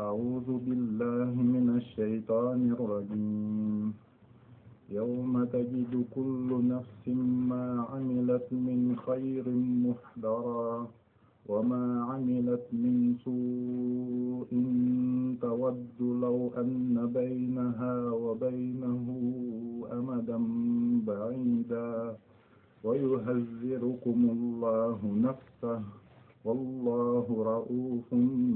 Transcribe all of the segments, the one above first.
أعوذ بالله من الشيطان الرجيم يوم تجد كل نفس ما عملت من خير محضرا وما عملت من سوء تود لو أن بينها وبينه أمدا بعيدا ويهذركم الله نفسه والله رؤوف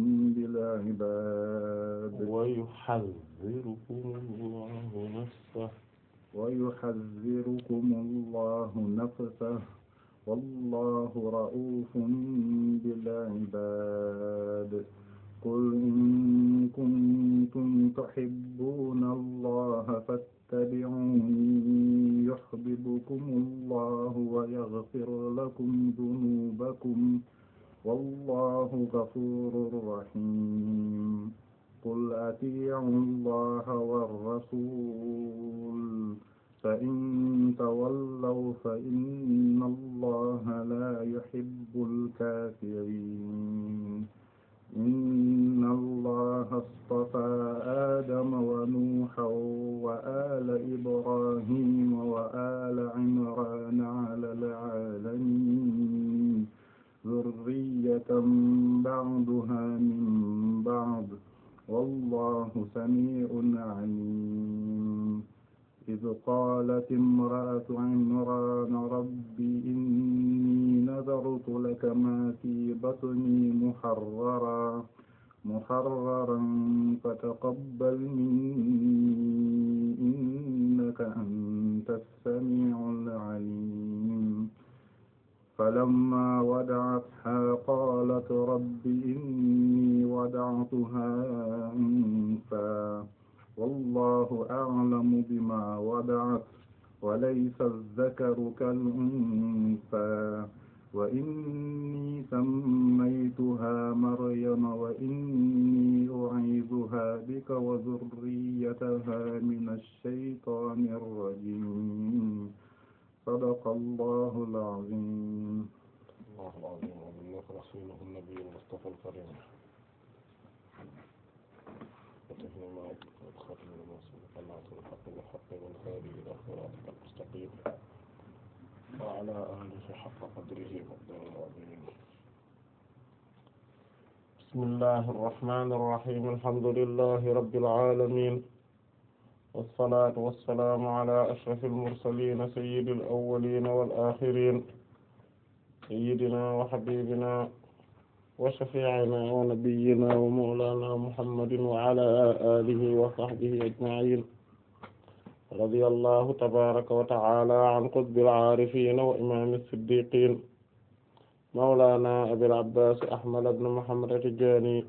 بالعباد ويحذركم الله نفسه ويحذركم الله نفسه والله رؤوف بالعباد قل إن كنتم تحبون الله فاتبعوني يحببكم الله ويغفر لكم ذنوبكم والله غفور رحيم قل أطيعوا الله والرسول فإن تولوا فإن الله لا يحب الكافرين إن الله اصطفى آدم ونوحا وآل إبراهيم وآل عمران على العالمين ذرية بعضها من بعض والله سميع عليم إذ قالت امرأة عمران رب إني نذرت لك ما في بطني محررا محررا فتقبل مني إنك أنت السميع العليم فلما وضعتها قالت رب إني وضعتها أنثى والله أعلم بما وضعت وليس الذكر كالأنثى وإني سميتها مريم وإني أعيذها بك وذريتها من الشيطان الرجيم صدق الله العظيم الله العظيم ومنك رسوله النبي المصطفى الكريم وتهني ما الخاتم الموصول قناة الحق بالحق والهادي إلى صراطك المستقيم وعلى آله حق قدره وقدر العظيم بسم الله الرحمن الرحيم الحمد لله رب العالمين والصلاة والسلام على أشرف المرسلين سيد الأولين والآخرين سيدنا وحبيبنا وشفيعنا ونبينا ومولانا محمد وعلى آله وصحبه أجمعين رضي الله تبارك وتعالى عن قطب العارفين وإمام الصديقين مولانا أبي العباس أحمد بن محمد التجاني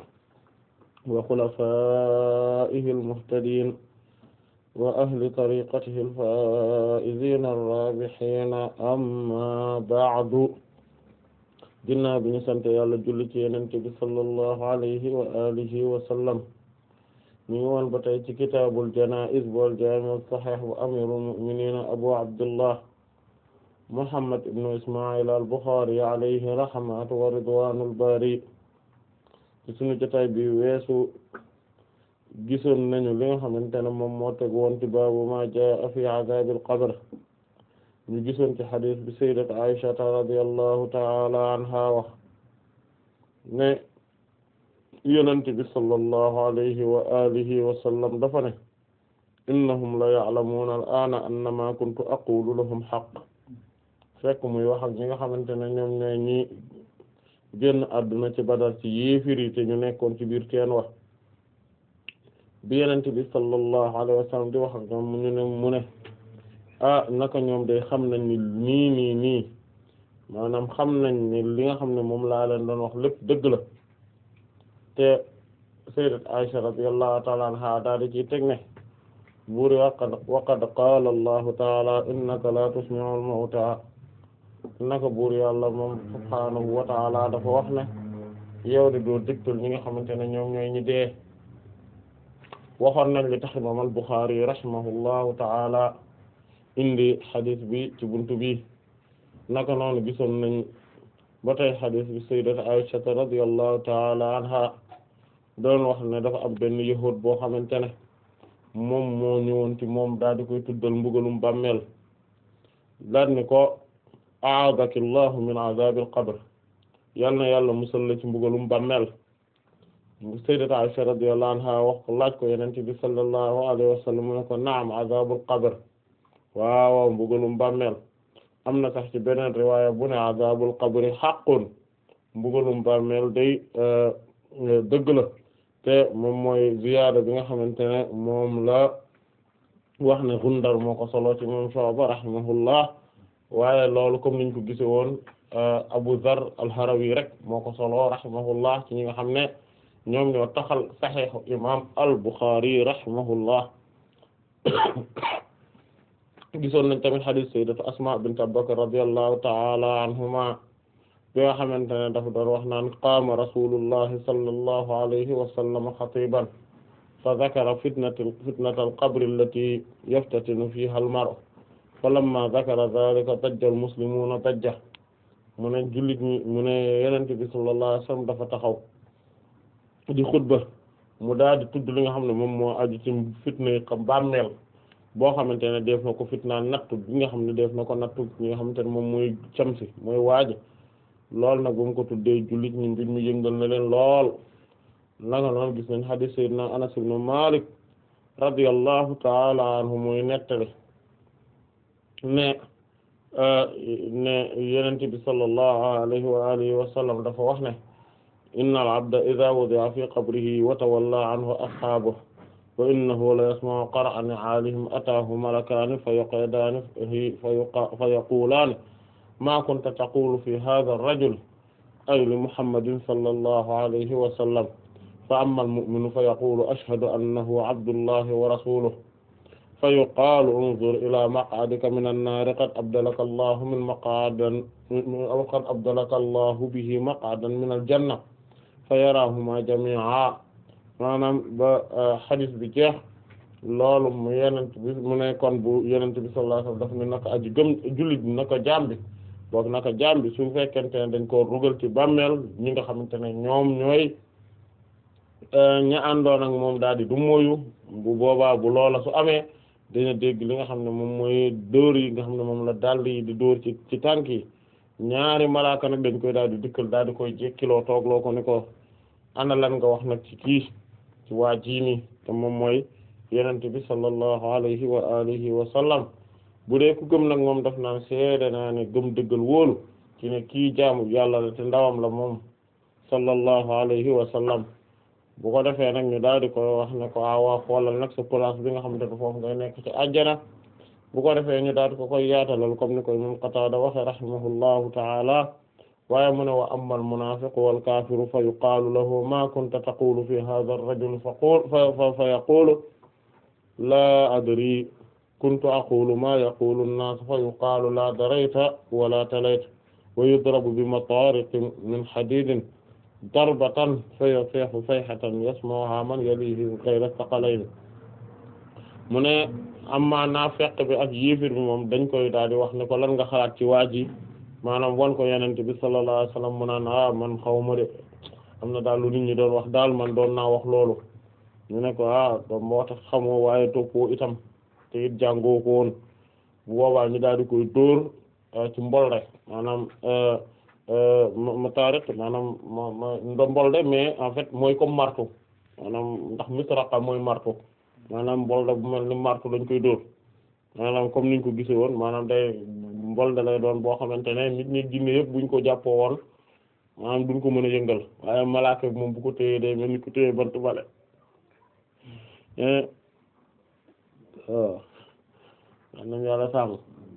وخلفائه المهتدين وأهل طريقته الفائزين الرابحين أما بعد ginnaaw bi ñu sant yàlla julli ci yonent bi sallallahu alayhi wa alihi wa sallam ñu ngi woon ba tey ci kitaabul janaa'iz wal jaami' as-sahih wa amirul mu'minin abu abdullah muhammad ibn isma'il al-bukhari alayhi rahmatu wa ridwanul bari ci sunu jotaay bi weesu gisoon nañu li nga xamante ne moom moo teg woon ci baabu ma jaa fi azaabil qabr ñu gisoon ci xadis bi sayyidat Aisha radiyallahu ta'ala anha wax ne yonent bi sallallahu alayhi wa alihi wa sallam dafa ne innahum la ya'lamuna al-ana anna ma kuntu aqulu lahum haqq fekk muy wax ak ñi nga xamante ne ñoom ñooy ñi génn àdduna ci Badar ci yéefiri te ñu nekkoon ci biir teen wax bi yonent bi sallallahu alayhi wa sallam di wax ak ñoom ñu ne mu ne ah naka ñoom day xam nañ ni nii nii nii maanaam xam nañ ni li nga xam ne moom laa leen doon wax lépp dëgg la te sayyidat Aisha radiyallahu ta'ala anha daal di ci teg ne buur waqad waqad qaala allahu taala innaka la tusmi'u al-mawta naka buur yàlla moom subhaanahu wa taala dafa wax ne yow de doo dégtal ñi nga xamante ne ñoom ñooy ñi dee waxoon nañ li tax imam al-Bukhari rahimahullahu taala indi xadis bi ci buntu bi naka noonu gisoon nañ ba tey xadis bi sayyidat Aisha radiyallahu taala anha doon wax ne dafa am benn yahud boo xamante ne moom moo ñëwoon ci moom daal di koy tuddal mbugalum bàmmeel daal ni ko aadaki llahu min azabil qabr yal na yàlla musal la ci mbugalum bàmmeel sayyidat Aisha radiyallahu anha wax ko laaj ko yonent bi sallallahu alayhi wa sallam mu ne ko naam azabul qabr waaw mbugalum bàmmeel am na sax ci beneen riwaaya bu ne azabul qabri haqqun mbugalum bàmmeel day dëgg la te moom mooy ziyaada bi nga xamante ne moom la wax ne Gundar moo ko solo ci moom Shu'ba rahimahullah waaye loolu comme niñ ko gise woon Abu Dharr al-Harawi rek moo ko solo rahimahullah ci ñi nga xam ne ñoom ñoo taxal saxiixu imam al-Bukhari rahimahullah gisoon nañ tamit hadith sayyidatu Asma bint Abu Bakr radiyallahu ta'ala anhuma bi nga xamante ne dafa doon wax naan qaama rasulullahi sallallahu alayhi wa sallam xatiban fa zakara fitnata fitnata al-qabri allati yaftatinu fiha al-mar'u falamma zakara dhalika dajja al-muslimuna dajja mu ne jullit ñi mu ne yonent bi sallallahu alayhi wa sallam dafa taxaw di xutba mu daal di tudd li nga xam ne moom moo aju ci fitna yi xam bàmmeel boo xamante ne def na ko fitna nattu bi nga xam ne def na ko nattu ñi nga xamante ne moom mooy camsi mooy waaji loolu nag bu mu ko tuddee jullit ñi mbir mi yëngal na leen lool nanga noonu gis nañ hadith sayyidina Anas ibn Malik radiyallahu ta'ala anhu muy nettali ne ne yenente bi sallallahu alayhi wa alihi wa sallam dafa wax ne inna al-abda idha wudi'a fi qabrihi wa tawalla anhu ashabuhu wa innahu la yasma'u qar'a ni'alihim ataahu malakaani fa yaqidaanihi fa yaqulaani ma kunta taqulu fi hadha ar-rajul ay li muhammadin sallallahu alayhi wa sallam fa amma al-mu'minu fa yaqulu ashhadu annahu abdullahi wa rasuluhu fa yuqaalu unzur ila maq'adika min an-naari qad abdalaka allahu min maq'adin qad abdalaka allahu bihi maq'adan min al-janna fa yarahuma jami'a maanaam ba hadith bi jeex loolu mu yenent bi mu ne kon bu yenent bi sallallahu alayhi wasallam daf ne naka aji gëm jullit bi naka jaam bi boog naka jaam bi su fekkente ne dañ koo rugal ci bàmmeel ñi nga xamante ne ñoom ñooy ña àndoon ak moom daal di du mooyu bu boobaa bu loola su amee dina dégg li nga xam ne moom mooy dóor yi nga xam ne moom la dàll yi di dóor ci ci tànk yi ñaari malaaka nag dañ koy daal di dikkal daal di koy jekkiloo toogloo ko ni ko ana lan nga wax nag ci kii ci waa jii nii te moom mooy yenente bi sallallahu alayhi wa alihi wa sallam bu dee ku gëm nag moom daf naan seede naa ne gëm dëggal wóolu ci ne kii jaamu yàlla la te ndawam la moom sallallahu alayhi wa sallam bu ko defee nag ñu daal di koy wax ne ko awaa xoolal nag sa place bi nga xamante ne foofu ngay nekk ci àjjana bu ko defee ñu daal di ko koy yaatalal comme ni koy moom Qataada waxe rahimahullahu ta'ala waaye mu ne wa amma al-munaafiqu wal kaafiru fa yuqaalu lahu ma kunta taqulu fi hadha ar-rajul fa fa fa yaqulu laa adri kuntu aqulu ma yaqulu an-naas fa yuqaalu la darayta wala talayta wa yudrabu bi mataariqin min hadiidin darbatan fa yasiihu sayhatan yasma'uha man yalihi ghayra thaqalayn mu ne amma naafiq bi ak yéefir bi moom dañ koy daal di wax ne ko lan nga xalaat ci waa ji maanaam wan ko yenente bi sallallahu alayhi wasallam mu naan ah man xawma de am na daal lu nit ñi doon wax daal man doon naa wax loolu ñu ne ko ah doom moo tax xamoo waaye toppoo itam te it jàngoo ko woon bu boobaa ñu daal di koy dóor ci mbol rek maanaam ma taariq maanaam ma ma ndo mbol de mais en fait mooy comme marteau maanaam ndax misraqa mooy marteau maanaam mbol de bu mel ni marteau lañ koy dóor maanaam comme niñ ko gisee woon maanaam day mbol da lay doon boo xamante ne nit ñi jinne yëpp buñ ko jàppoo woon maanaam duñ ko mën a yëngal waaye malaaka bi moom bu ko téyee day mel ni ko téyee bant bale waaw nañ yàlla sàmm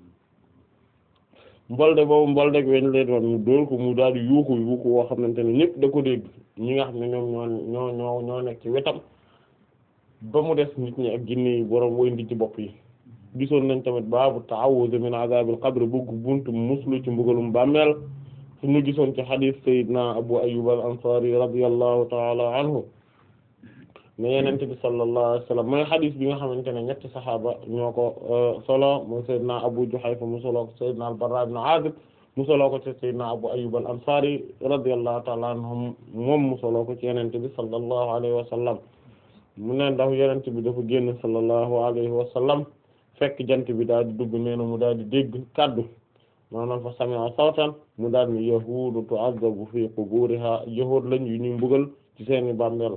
mbolde boobu mbolde weñ lay doon mu dóor ko mu daal di yuuxu yuuxu woo xamante ne ñëpp da ko dégg ñi nga xam ne ñoom ñoo ñoo ñoo ñoo nekk ci wetam ba mu des nit ñi ak jinne yi boroom woy ndi ci bopp yi gisoon nañ tamit baabu ta'awuz min azabil qabr bëgg buntu muslu ci mbugalum bàmmeel su ñu gisoon ci hadith sayyidina abu ayyub al ansari radiyallahu ta'ala anhu ne yenente bi sallallahu alayhi wasallam mooy hadith bi nga xamante ne ñetti saxaaba ñoo ko solo mooy sayyidina abu juhayfa mu solo ko sayyidina al barra ibn azib mu soloo ko ci sayyidina Abu Ayyub al-Ansari radiyallahu ta'ala anhum moom mu soloo ko ci yenente bi sallallahu alayhi wa sallam mu ne ndax yenente bi dafa génn sallallahu alayhi wa sallam fekk jant bi daal di dugg nee na mu daal di dégg kaddu maanaam fa sami'a sawtan mu daal ni yahuudu tu'azzabu fi quburiha yahuud lañ yu ñu mbugal ci seeni bàmmeel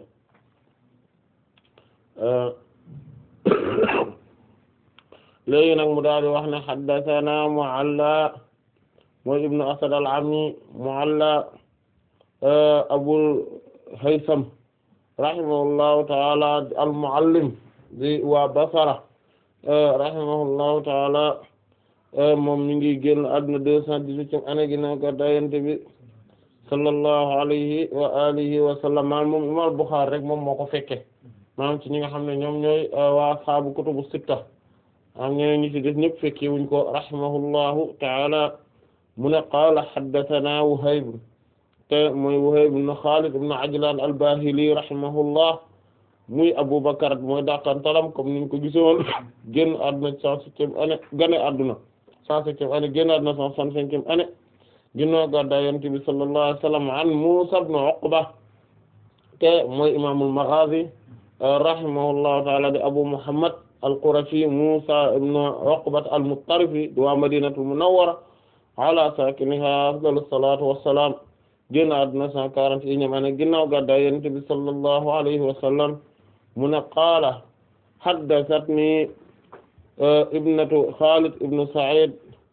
léegi nag mu daal di wax ne haddathana Mu'alla mooy ibnu Asad al-Ammi Mu'alla Abul Haytham rahimahullahu ta'ala al-Mu'allim di waa Basra rahimahullahu ta'ala moom mi ngi génn àdduna deux cent dix-huitième année ginnaaw gàddaay Yonent bi sallallahu alayhi wa alihi wa sallam maanaam moom imam Bukhari rek moom moo ko fekke maanaam ci ñi nga xam ne ñoom ñooy waa ashaabu kutubu sitta am ñeneen ñi ci des ñëpp fekke wuñ ko rahimahullahu ta'ala mu ne qaala haddathana Wuhayb te mooy Wuhayb ibn Khalid ibn Ajlan al-Bahili rahimahullah muy Abu Bakr mooy dàqantalam comme niñ ko gisoon génn àdduna cent septième année gane àdduna cent septième année génn àdduna cent soixante-cinquième année ginnaaw gàddaay Yonent bi sallallahu alayhi wa sallam an Muusaa ibn Uqba te mooy imaamul Maghaazi rahimahullahu ta'ala di Abu Muhammad al-Qurashi Muusaa ibn Uqba al-Muttarifi di waa Madinatul Munawwara ala saakinihaa afdalu salaatu wa salaam génn àdduna cent quarante et unième année ginnaaw gàddaay Yonent bi sallallahu alayhi wa sallam mu ne qaala haddathatnii ibnatu Xaalid ibn Sa'iid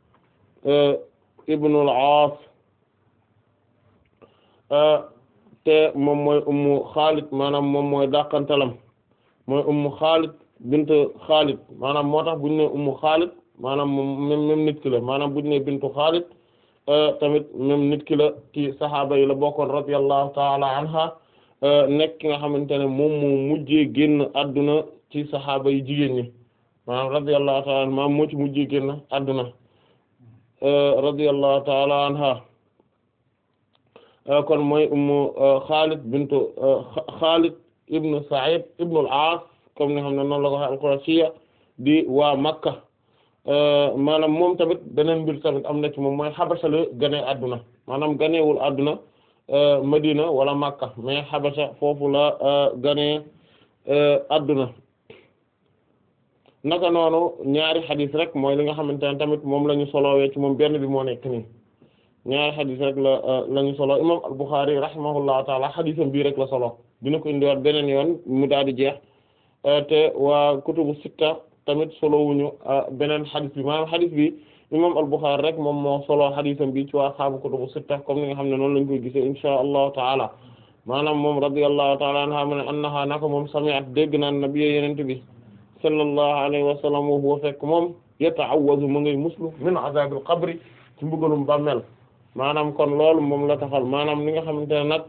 ibn al-Aas te moom mooy ummu Xaalid maanaam moom mooy dàqantalam mooy ummu Xaalid bint Xaalid maanaam moo tax buñu ne ummu Xaalid maanaam moom même même nit ki la maanaam buñu ne bintu Xaalid tamit même nit ki la ci saxaaba yi la bokkoon radiyallahu ta'ala anha nekk ki nga xamante ne moom moo mujjee génn adduna ci saxaaba yi jigéen ñi maanaam radiyallahu ta'ala anha moo ci mujjee génn adduna radiyallahu ta'ala anha kon mooy ummu Xaalid bintu Xaalid ibnu Sa'id ibnu al-Aas comme ni xam ne noonu la ko waxee al-Qurashiyya di waa Makka maanaam moom tamit beneen mbir tamit am na ci moom mooy Xabasa la gane adduna maanaam ganewul adduna Madina wala Makka mais Xabasa foofu la gane adduna naka noonu ñaari xadis rek mooy li nga xamante ne tamit moom la ñu solowee ci moom benn bi moo nekk nii ñaari xadis rek la la ñu solo imam al-Bukhari rahimahullahu taala xadisam bii rek la solo dina ko indiwaat beneen yoon mu daal di jeex te waa kutubu sitta tamit solo wuñu beneen xadis bi maanaam xadis bi imam al-Bukhari rek moom moo solo xadisam bi ci waa xaabu kutubu sitta comme ni nga xam ne noonu lañ koy gisee insha allahu taala maanaam moom radiyallahu taala anha mu ne annaha naka moom sami'at dégg naan nabiyyi yenente bi sallallahu alayhi wa sallam wa huwa fekk moom yata'awwazu mu ngay muslu min azabil qabri ci mbugalum bàmmeel maanaam kon loolu moom la taxal maanaam li nga xamante ne nag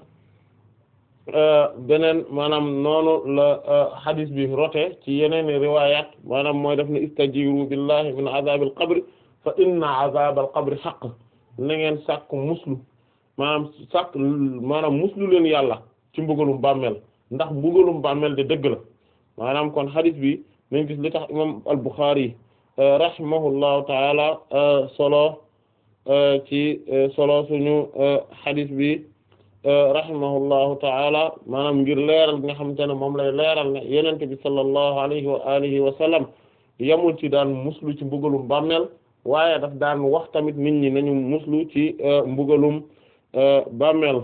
beneen maanaam noonu la hadis bi rote ci yeneen riwayat maanaam mooy def ne istajiru billahi min azabil qabri fa inna azabal qabri haqq na ngeen sàkk muslu maanaam sàkk maanaam muslu leen yàlla ci mbugalum bàmmeel ndax mbugalum bàmmeel de dëgg la maanaam kon hadis bi nañ gis li tax imam al-Bukhari rahimahullahu taala solo ci solo suñu hadis bi rahimahullahu taala maanaam ngir leeral nga xamante ne moom lay leeral ne yenente bi sallallahu alayhi wa alihi wa sallam yamul ci daan muslu ci mbugalum bàmmeel waaye daf daan wax tamit nit ñi nañu muslu ci mbugalum bàmmeel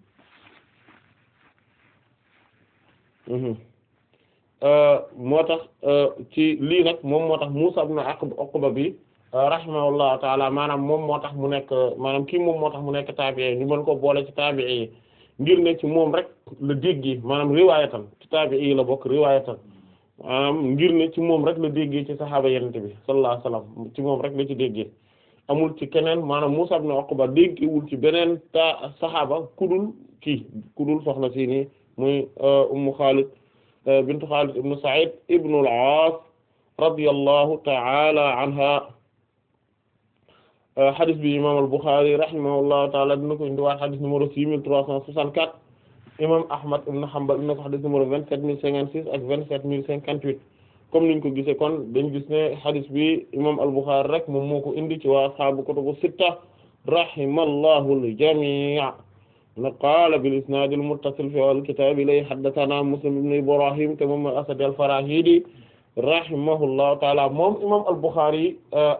moo tax ci lii nag moom moo tax Muusaa ibn Uqba bi rahimahullahu taala maanaam moom moo tax mu nekk maanaam kii moom moo tax mu nekk taabi'i ñu mën ko boole ci taabi'i yi ngir ne ci moom rek la déggee maanaam riwaayatan ci taabi'i yi la bokk riwaayatan maanaam ngir ne ci moom rek la déggee ci saxaaba yenente bi sallallahu alayhi wasallam ci moom rek la ci déggee amul ci keneen maanaam Muusaa ibn Uqba déggewul ci beneen ta saxaaba kudul kii kudul soxna si nii muy Ummu Xaalid bintu Xaalid ibnu Sa'iid ibnu al-Aas radiyallahu ta'ala anha xadis bi imam al-Bukhari rahimahullahu taala dina ko indiwaat xadis numéro six mille trois cent soixante-quatre imam Ahmad ibn Hanbal dina ko xadis numéro vingt-sept mille cinquante-six ak vingt-sept mille cinquante-huit comme niñ ko gisee kon dañ gis ne xadis bi imam al-Bukhari rek moom moo ko indi ci waa ashaabu kutubu sitta rahimallahu al-jami' na qaala bil isnaad al-muttasil fi al-kitaab ilay haddathana Muslim ibn Ibrahim te moom Asad al-Farahidi rahimahullahu taala moom imam al-Bukhari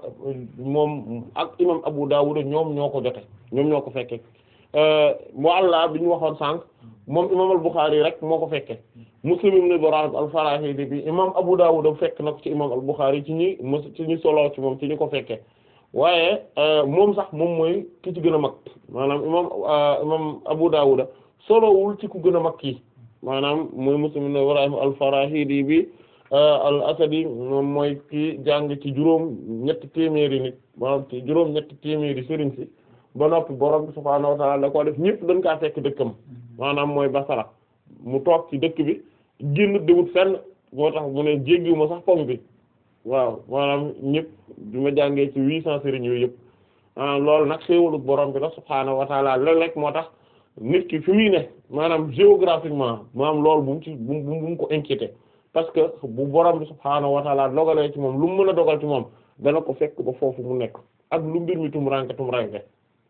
moom ak imam Abu Dawud ñoom ñoo ko jote ñoom ñoo ko fekke Mu'alla bi ñu waxoon sànq moom imam al-Bukhari rek moo ko fekke Muslim ibn Ibrahim al-Farahidi bi imam Abu Dawud fekk na ko ci imam al-Bukhari ci ñi mos ci ñi solo ci moom ci ñi ko fekke waaye moom sax moom mooy ki ci gën a mag maanaam imam imam Abu Dawud solowul ci ku gën a mag kii maanaam mooy Muslim ibn Ibrahim al-Farahidi bi al-Asadi moom mooy ki jàng ci juróom ñetti téeméeri nit maanaam ci juróom ñetti téeméeri sëriñ si ba noppi borom bi subhaanahu wa ta'ala da koo def ñëpp dañ kaa fekk dëkkam maanaam mooy Basra mu toog ci dëkk bi génn demut fenn moo tax mu ne jéggiwuma sax pom bi waaw maanaam ñëpp bi ma jàngee ci huit cent sëriñ yooyu yëpp maanaam loolu nag xéewalu borom bi la subhaanahu wa ta'ala léeg-léeg moo tax nit ki fi muy ne maanaam géographiquement maanaam loolu bu mu ci bu mu bu mu ko inquiété parce que bu borom bi subhaanahu wa ta'ala dogalee ci moom lu mu mën a dogal ci moom dana ko fekk ba foofu mu nekk ak lu mbir mi tumranke tumranke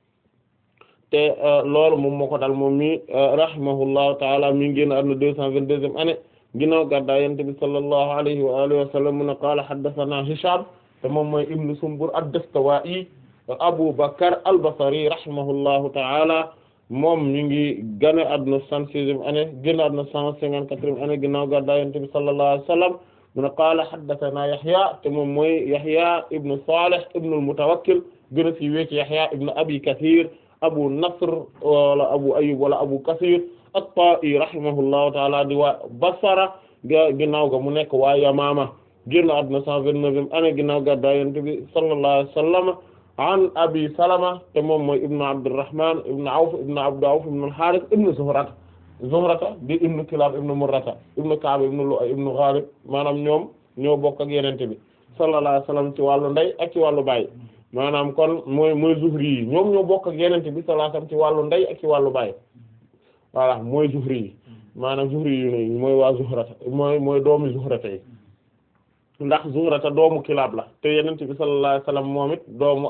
te loolu moom moo ko dal moom mi rahimahullahu taala mi ngi génn àdduna deux cent vingt-deuxième année ginnaaw gàddaay Yonent bi sallallahu alayhi wa alihi wa sallam mu ne qaala haddathana Hisham te moom mooy ibnu Sumbur ad-Dastuwaa'i Abu Bakr al-Basri rahimahullahu taala moom mi ngi génn àdduna cent sixième année génn àdduna cent cinquante-quatrième année ginnaaw gàddaay Yonent bi sallallahu alayhi wa sallam mu ne qaala haddathana Yahya te moom mooy Yahya ibnu Salih ibnu al-Mutawakkil gën a siiwee ci Yahya ibnu Abi Kathir abu nasr wala abu ayyub wala abu kasir at-ta'i rahimahullahu taala di waa basara ga ginnaaw ga mu nekk waa yamaama génn àdduna cent vingt-neuvième année ginnaaw gàddaay Yonent bi sallallahu alayhi wa sallam an abi salama te moom mooy ibnu abdurrahman ibnu awf ibnu abdu awf ibnu al-harith ibnu zuhrata zuhrata di ibnu kilab ibnu murrata ibnu ka'b ibnu lu'ay ibnu ghalib maanaam ñoom ñoo bokk ak Yonent bi sallallahu alayhi wa sallam ci wàllu ndey ak ci wàllu baay maanaam kon mooy mooy zuhri yi ñoom ñoo bokk ak yenente bi sallallahu alayhi wasallam ci wàllu ndey ak ci wàllu baay voilà mooy zuhri yi maanaam zuhri yi mooy waa zuhrata mooy mooy doomi zuhrata yi ndax zuhrata doomu kilaab la te yenente bi sallallahu alayhi wasallam moom it doomu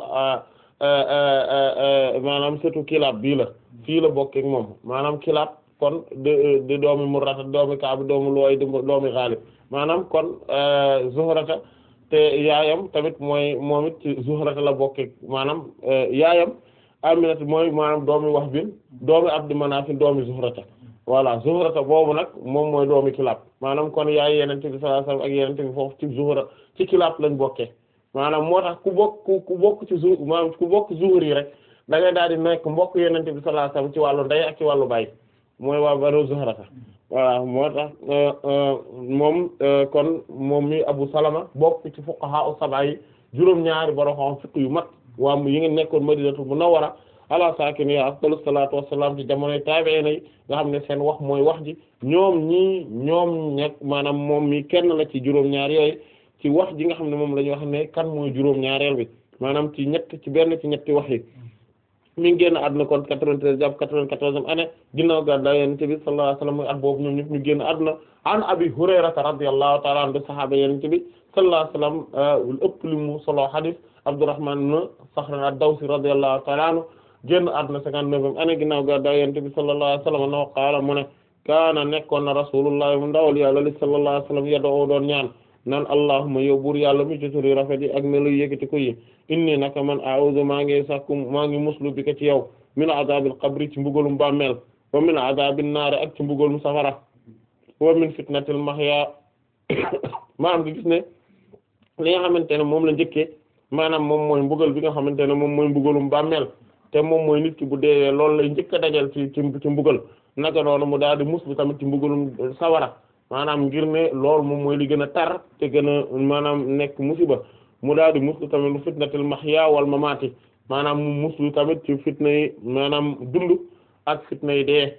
maanaam surtout kilaab bii la fii la bokk ak moom maanaam kilaab kon de de doomi murrata doomi kaab doomu looy doomi ghalib maanaam kon zuhrata te yaayam tamit mooy moom it ci Zuhrata la bokke maanaam yaayam Aminata mooy maanaam doomi Wahb doomi Abd Manaf doomi Zuhrata voilà Zuhrata boobu nag moom mooy doomi Kilab maanaam kon yaay Yonent bi sallallahu alayhi wasallam ak Yonent bi foofu ci Zuhra ci Kilab lañ bokkee maanaam moo tax ku bokk ku bokk ci zu maanaam ku bokk Zuhri rek da ngay daal di nekk mbokk Yonent bi sallallahu alayhi wasallam ci wàllu ndey ak ci wàllu baay mooy waa Banu Zuhrata voilà moo tax moom kon moom mi Abu Salama bokk ci fuqaha as-sab'a yi juróom-ñaari borom xam fiqh yu mat waa yi ngi nekkoon Madinatu Munawwara ala saakinihaa afdalu salaatu wassalaam ci jamonoy taabi'iin yi nga xam ne seen wax mooy wax ji ñoom ñii ñoom ñeg maanaam moom mi kenn la ci juróom-ñaar yooyu ci wax ji nga xam ne moom la ñu wax ne kan mooy juróom-ñaareel bi maanaam ci ñett ci benn ci ñetti wax yi. mi ngi génn àdduna kon 93 jàpp 94e année ginnaaw gàddaay Yonent bi sallallahu alayhi wasallam muy at boobu ñoom ñëpp ñu génn àdduna an Abi Hurayrata radiyallahu ta'ala anhu sahaaba Yonent bi sallallahu alayhi wasallam ëpp li mu solo hadith Abdurrahman ibn Sakhr ad-Dawsi radiyallahu ta'ala anhu génn àdduna 59e année ginnaaw gàddaay Yonent bi sallallahu alayhi wasallam no qaala mu ne kaana nekkoon na Rasulullah mu ndawal Yàlla li sallallahu alayhi wasallam yadoo doon ñaan naan allahumma yow buur yàlla mi ci turi rafet yi ak melu yëkkati ko yi inni naka man a'udhu maa ngi sàkku maa ngi muslu bi ko ci yow min azabil qabri ci mbugalum bàmmeel wa min azabin naar ak ci mbugalum safara wa min fitnatil mahya maanaam gi gis ne li nga xamante ne moom la njëkkee maanaam moom mooy mbugal bi nga xamante ne moom mooy mbugalum bàmmeel te moom mooy nit ki bu deewee loolu lay njëkk a dajal ci ci ci mbugal naka noonu mu daal di muslu tamit ci mbugalum sawara maanaam ngir ne loolu moom mooy li gën a tar te gën a maanaam nekk musiba mu daal di muslu tamit lu fitnatil mahya wal mamati maanaam mu muslu tamit ci fitna yi maanaam dund ak fitna yi dee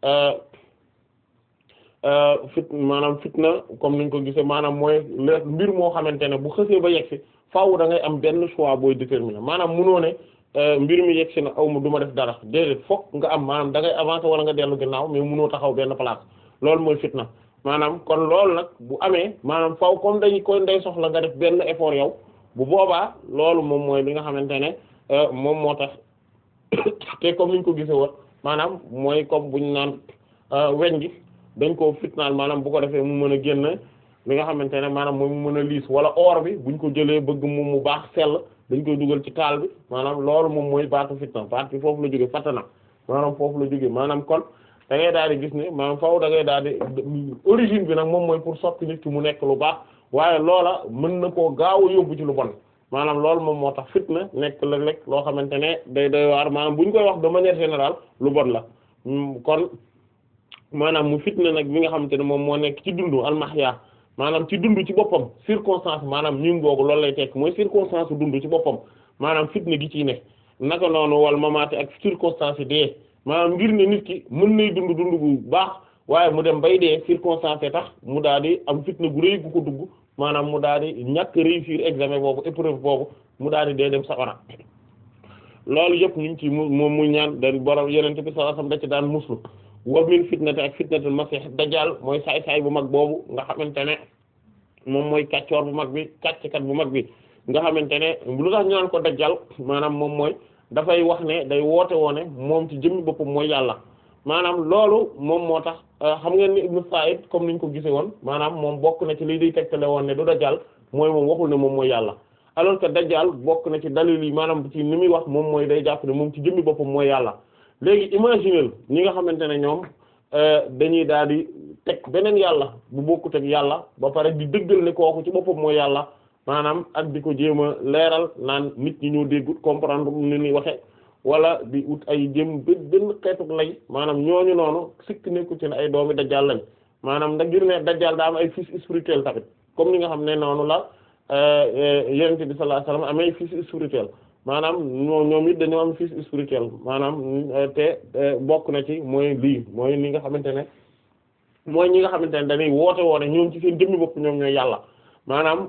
fit maanaam fitna comme niñ ko gisee maanaam mooy le mbir moo xamante ne bu xësee ba yegsi faaw da ngay am benn choix booy déterminer maanaam munoo ne mbir mi yegsi na aw ma du ma def dara déedéet fokk nga am maanaam da ngay avancer wala nga dellu ginnaaw mais munoo taxaw benn place loolu mooy fitna maanaam kon loolu nag bu amee maanaam faaw comme dañu koy ndey soxla nga def benn effort yow bu boobaa loolu moom mooy li nga xamante ne moom moo tax te comme niñ ko gisee woon maanaam mooy comme buñ naan weñ gi dañ koo fitnaal maanaam bu ko defee mu mën a génn li nga xamante ne maanaam mooy mu mën a liis wala or bi buñ ko jëlee bëgg mu mu baax sell dañ koy dugal ci taal bi maanaam loolu moom mooy baatu fitna baat bi foofu la jóge fatana maanaam foofu la jóge maanaam kon da ngay daal di gis ne maanaam faaw da ngay daal di origine bi nag moom mooy pour soppi nit ki mu nekk lu baax waaye loola mën na koo gaaw a yóbbu ci lu bon maanaam loolu moom moo tax fitna nekk léeg-léeg loo xamante ne day doy waar maanaam bu ñu koy wax de manière générale lu bon la kon maanaam mu fitna nag bi nga xamante ne moom moo nekk ci dundu almahya maanaam ci dund ci boppam circonstance maanaam ñun googu loolu lay tekk mooy circonstance dund ci boppam maanaam fitna gi ciy ne naka noonu wal mamaate ak circonstance yi dee maanaam ngir ne nit ki mën nay dund dund bu baax waaye mu dem bay dee circonstance tax mu daal di am fitna gu rëy gu ko dugg maanaam mu daal di ñàkk réussir examen boobu épreuve boobu mu daal di dee dem safara loolu yëpp ñu ngi ci mu moom muy ñaan dañ borom yenente bi sallallahu alayhi wasallam da ci daan muslu wa min fitnati ak fitnatul masih dajjal mooy saay-saay bu mag boobu nga xamante ne moom mooy kàccoor bu mag bi kàcckat bu mag bi nga xamante ne lu tax ñu naan ko dajjal maanaam moom mooy dafay wax ne day woote woone moom ci jëmmi boppam mooy yàlla maanaam loolu moom moo tax xam ngeen ni Ibn Sa'id comme niñ ko gisee woon maanaam moom bokk na ci liy day tegtale woon ne du dajjal mooy moom waxul ne moom mooy yàlla alors que dajjal bokk na ci dalil yi maanaam ci ni muy wax moom mooy day jàpp ne moom ci jëmmi boppam mooy yàlla léegi imaginer ñi nga xamante ne ñoom dañuy daal di teg beneen yàlla bu bokkut ak yàlla ba pare di dëggal ne kooku ci boppam mooy yàlla maanaam ak di ko jéem a leeral naan nit ñi ñoo déggut comprendre ni ñuy waxe wala di ut ay jëm benn xeetu lay maanaam ñooñu noonu sikk nekku ci ne ay doomi dajjal lañ maanaam ndax ngir ne dajjal daa am ay fils spirituel tamit comme ni nga xam ne noonu la yonent bi sallallahu alayhi wasallam amay fils spirituel maanaam ñoo ñoom it dañoo am fils spirituel maanaam te bokk na ci mooy lii mooy li nga xamante ne mooy ñi nga xamante ne dañuy woote woone ñoom ci seen jëmmi bopp ñoom ñooy yàlla maanaam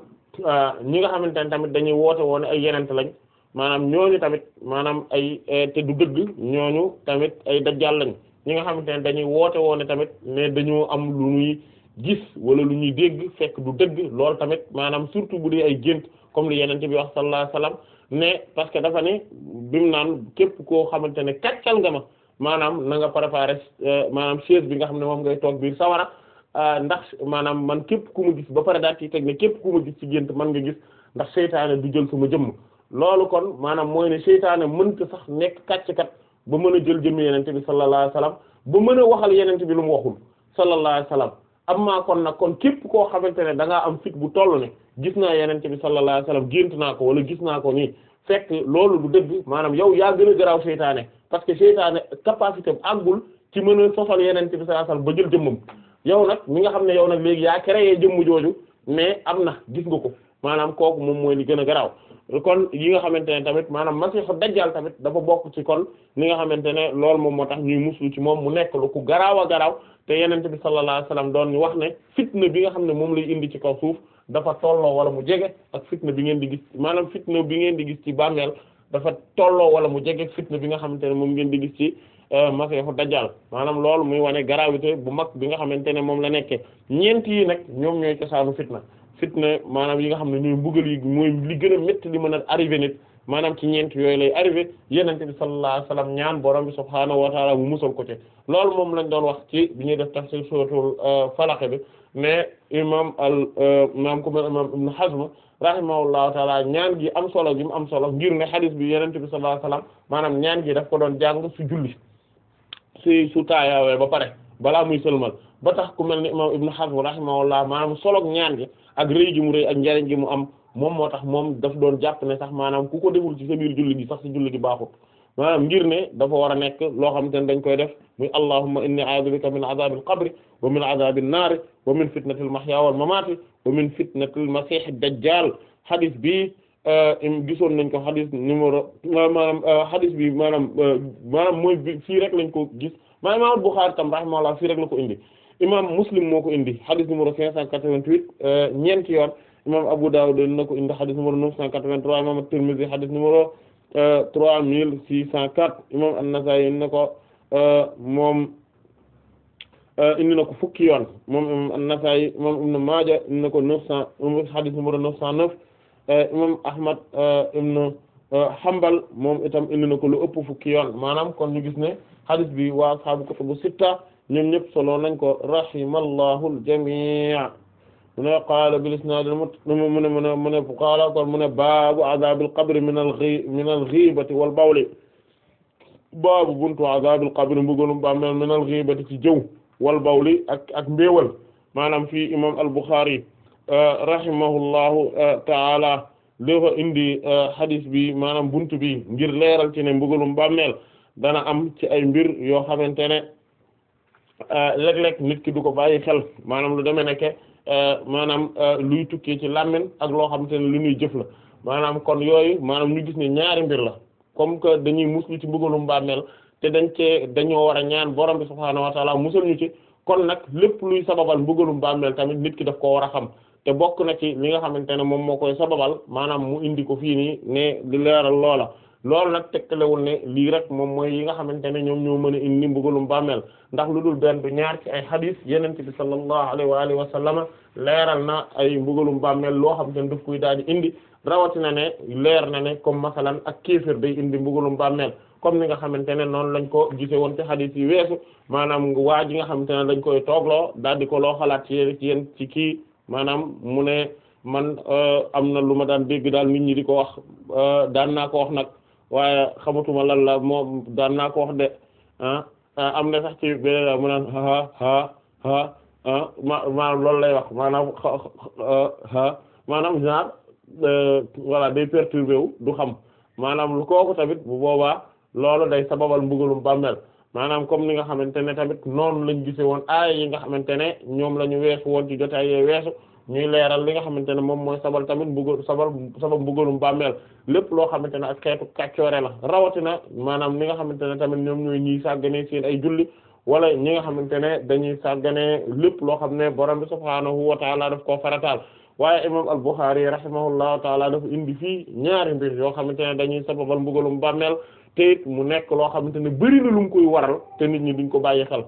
ñi nga xamante ne tamit dañuy woote woone ay yenent lañ maanaam ñooñu tamit maanaam ay te du dëgg ñooñu tamit ay dajjal lañ ñi nga xamante ne dañuy woote woone tamit ne dañoo am lu ñuy gis wala lu ñuy dégg fekk du dëgg loolu tamit maanaam surtout bu dee ay gént comme li yenente bi wax sallallahu alayhi wasallam ne parce que dafa ne bimu naan képp koo xamante ne kàccal nga ma maanaam na nga préparer maanaam chaise bi nga xam ne moom ngay toog biir sawara ndax maanaam man képp ku ma gis ba pare daal ci teg ne képp ku ma gis ci gént man nga gis ndax seytaane du jël sama jëmm loolu kon maanaam mooy ne seytaane mënta sax nekk kàcckat ba mën a jël jëmm yenente bi sallallahu alayhi wasallam ba mën a waxal yenente bi lu mu waxul sallallahu alayhi wasallam amma kon nag kon képp koo xamante ne da ngaa am fit bu toll ne gis naa yenente bi sallallahu alayhi wasallam gént naa ko wala gis naa ko nii fekk loolu du dëgg maanaam yow yaa gën a garaaw seytaane parce que seytaane capacité àggul ci mën a sosal yenente bi sallallahu alayhi wasallam ba jël jëmmam yow nag mi nga xam ne yow nag léegi yaa créé jëmm jooju mais am na gis nga ko maanaam kooku moom mooy li gën a garaaw kon yi nga xamante ne tamit maanaam masiixu dajjal tamit dafa bokk ci kon li nga xamante ne loolu moom moo tax ñuy muslu ci moom mu nekk lu ku garaaw a garaaw te yenente bi sallallahu alayhi wasallam doon ñu wax ne fitna bi nga xam ne moom lay indi ci kaw suuf dafa tolloo wala mu jege ak fitna bi ngeen di gis maanaam fitna bi ngeen di gis ci bàmmeel dafa tolloo wala mu jege fitna bi nga xamante ne moom ngeen di gis ci masiixu dajjal maanaam loolu muy wane gravité bu mag bi nga xamante ne moom la nekkee ñeent yi nag ñoom ñooy cosaanu fitna fitna maanaam yi nga xam ne ñooy mbugal yi mooy li gën a métti li mën a arrivé nit maanaam ci ñeent yooyu lay arrivé yenente bi sallallahu alayhi wasallam ñaan borom bi subhaanahu wa ta'ala mu musal ko ci loolu moom lañ doon wax ci bi ñuy def tafsir suratul falaq bi mais imam al imam ku mel imam ibn hazm rahimahullahu ta'ala ñaan gi am solo gi mu am solo ngir ne hadith bi yenente bi sallallahu alayhi wasallam maanaam ñaan gi daf ko doon jàng su julli si su taayaawee ba pare balaa muy sëlmal ba tax ku mel ni imam ibn hazm rahimahullah maanaam soloog ñaan gi ak rëy gi mu rëy ak njariñ gi mu am moom moo tax moom daf doon jàpp ne sax maanaam ku ko deful ci sa biir julli gi sax ci julli gi baaxut maanaam ngir ne dafa war a nekk loo xamante ne dañ koy def muy allahumma inni a'udhu bika min adhabil qabri wa min adhabin nar wa min fitnatil mahya wal mamati wa min fitnatil masih dajjal hadith bi gisoon nañ ko hadith numéro maanaam hadith bi maanaam maanaam mooy bi fii rek lañ ko gis maa imam Bukhari tam rahimahullah fii rek la ko indi imam Muslim moo ko indi hadith numéro 588 ñeenti yoon imam Abu Dawud na ko indi hadith numéro 983 imam At-Tirmidhi hadith numéro 3604 imam An-Nasa'i na ko moom indi na ko fukki yoon moom imam An-Nasa'i imam Ibn Maaja indi na ko 900 hadith numéro 909 imam Ahmad ibn Hanbal moom itam indi na ko lu ëpp fukki yoon maanaam kon ñu gis ne hadith bi waa ashaabu kutubu sitta ñoom ñëpp solo nañ ko rahimallahu al-jamii' mu ne qaala bil isnaad mu ne mu ne mu ne qaala kon mu ne baabu azaabil qabri min al-ghi min al-ghiibati wal bawli baabu buntu azaabil qabri mbugalum bàmmeel min al-ghiibati ci jëw wal bawli ak ak mbéewal maanaam fii imaam al-Bukhari rahimahullahu ta'ala dafa indi hadith bi maanaam buntu bi ngir leeral ci ne mbugalum bàmmeel dana am ci ay mbir yoo xamante ne léeg-léeg nit ki du ko bàyyi xel maanaam lu demee nekke maanaam luy tukkee ci làmmiñ ak loo xamante ne lu ñuy jëf la maanaam kon yooyu maanaam ñu gis ne ñaari mbir la comme que dañuy muslu ci mbugalum bàmmeel te dañ cee dañoo war a ñaan borom bi subhaanahu wa ta'ala musal ñu ci kon nag lépp luy sababal mbugalum bàmmeel tamit nit ki daf koo war a xam te bokk na ci li nga xamante ne moom moo koy sababal maanaam mu indi ko fii nii ne di leeral loola loolu nag tegtalewul ne lii rek moom mooy yi nga xamante ne ñoom ñoo mën a indi mbugalum bàmmeel ndax lu dul benn du ñaar ci ay hadith yeneen bi sallallahu alayhi wa alihi wa sallam leeral na ay mbugalum bàmmeel loo xamante ne daf koy daal di indi rawatina ne leer na ne comme masalan ak kéefër day indi mbugalum bàmmeel comme ni nga xamante ne noonu lañ ko gise woon ci hadith yi weesu maanaam waa ji nga xamante ne dañ koy toogloo daal di ko loo xalaat ci yéen ci yéen ci kii maanaam mu ne man am na lu ma daan dégg daal nit ñi di ko wax daan naa ko wax nag waaye xamatuma lan la moom daan naa ko wax de ah am na sax ci beneen mu naan ha ha ha ah ma maanaam loolu lay wax maanaam ha maanaam genre voilà day perturbé wu du xam maanaam lu kooku tamit bu boobaa loolu day sababal mbugalum bàmmeel maanaam comme ni nga xamante ne tamit noonu lañ gise woon aaya yi nga xamante ne ñoom la ñu weesu woon ci jotaay yee weesu ñuy leeral li nga xamante ne moom mooy sabal tamit mbugal sabal sabab mbugalum bàmmeel lépp loo xamante ne ak xeetu kàccoore la rawatina maanaam li nga xamante ne tamit ñoom ñooy ñiy sàggane seen ay julli wala ñi nga xamante ne dañuy sàggane lépp loo xam ne borom bi subhaanahu wa taala daf koo farataal waaye imam al-Bukhari rahimahullahu taala dafa indi fii ñaari mbir yoo xamante ne dañuy sababal mbugalum bàmmeel te it mu nekk loo xamante ne bari na lu mu koy waral te nit ñi duñ ko bàyyi xel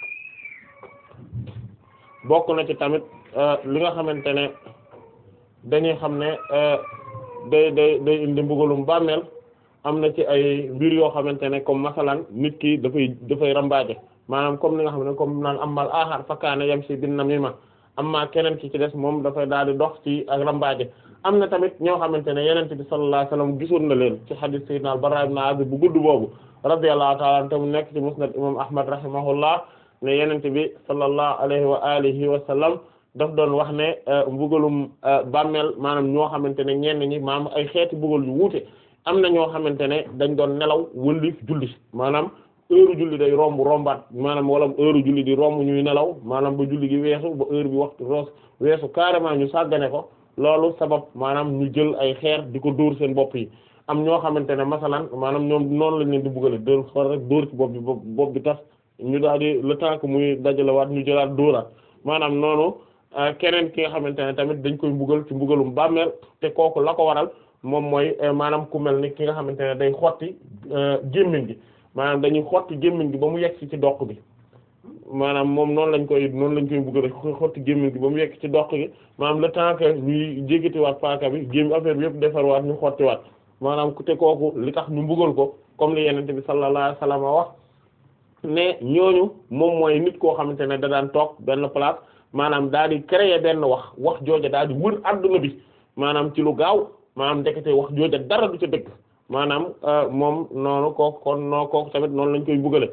bokk na ci tamit li nga xamante ne dañuy xam ne day day day indi mbugalum bàmmeel am na ci ay mbir yoo xamante ne comme masalan nit ki dafay dafay rambaaje maanaam comme li nga xam ne comme naan amal aaxar fakkaane yam si bin namima amma keneen ki ci des moom dafay daal di dox ci ak rambaaje am na tamit ñoo xamante ne yenente bi sallallahu alayhi wasallam gisoon na leen ci hadith sayyidina al-Barra ibn Azib bu gudd boobu radiyallahu ta'ala anhu te mu nekk ci musnad imam Ahmad rahimahullah ne yenente bi sallallahu alayhi wa alihi wa sallam daf doon wax ne mbugalum bàmmeel maanaam ñoo xamante ne ñenn ñi maanaam ay xeeti mbugal yu wuute am na ñoo xamante ne dañ doon nelaw wëlif julli maanaam heure julli day romb rombaat maanaam wala heure julli di romb ñuy nelaw maanaam ba julli gi weesu ba heure bi waxtu roos weesu carrément ñu sàggane ko loolu sabab maanaam ñu jël ay xeer di ko dóor seen bopp yi am ñoo xamante ne masalan maanaam ñoom noonu lañ leen di buggale dóor xor rek dóor ci bopp bi bopp bi tas ñu daal di le temps que muy dajalewaat ñu jëlaat dóoraat maanaam noonu keneen ki nga xamante ne tamit dañ koy mbugal ci mbugalum bàmmeel te kooku la ko waral moom mooy maanaam ku mel ni ki nga xamante ne day xotti gémmiñ gi maanaam dañuy xotti gémmiñ gi ba mu yegg ci doq bi maanaam moom noonu lañ koy noonu lañ koy mbugal xotti gémmiñ gi ba mu yegg ci doq gi maanaam le temps que ñuy jéggatiwaat paaka bi gémmi affaire bi yëpp defarwaat ñu xottiwaat maanaam ku te kooku li tax ñu mbugal ko comme li yenente bi sallallahu alayhi wasallam wax ne ñooñu moom mooy nit koo xamante ne da daan toog benn place maanaam daal di créer benn wax wax jooja daal di wër adduna bi maanaam ci lu gaaw maanaam ndekete wax jooja dara du ca dëgg maanaam moom noonu kooku kon noo kooku tamit noonu lañ koy bugale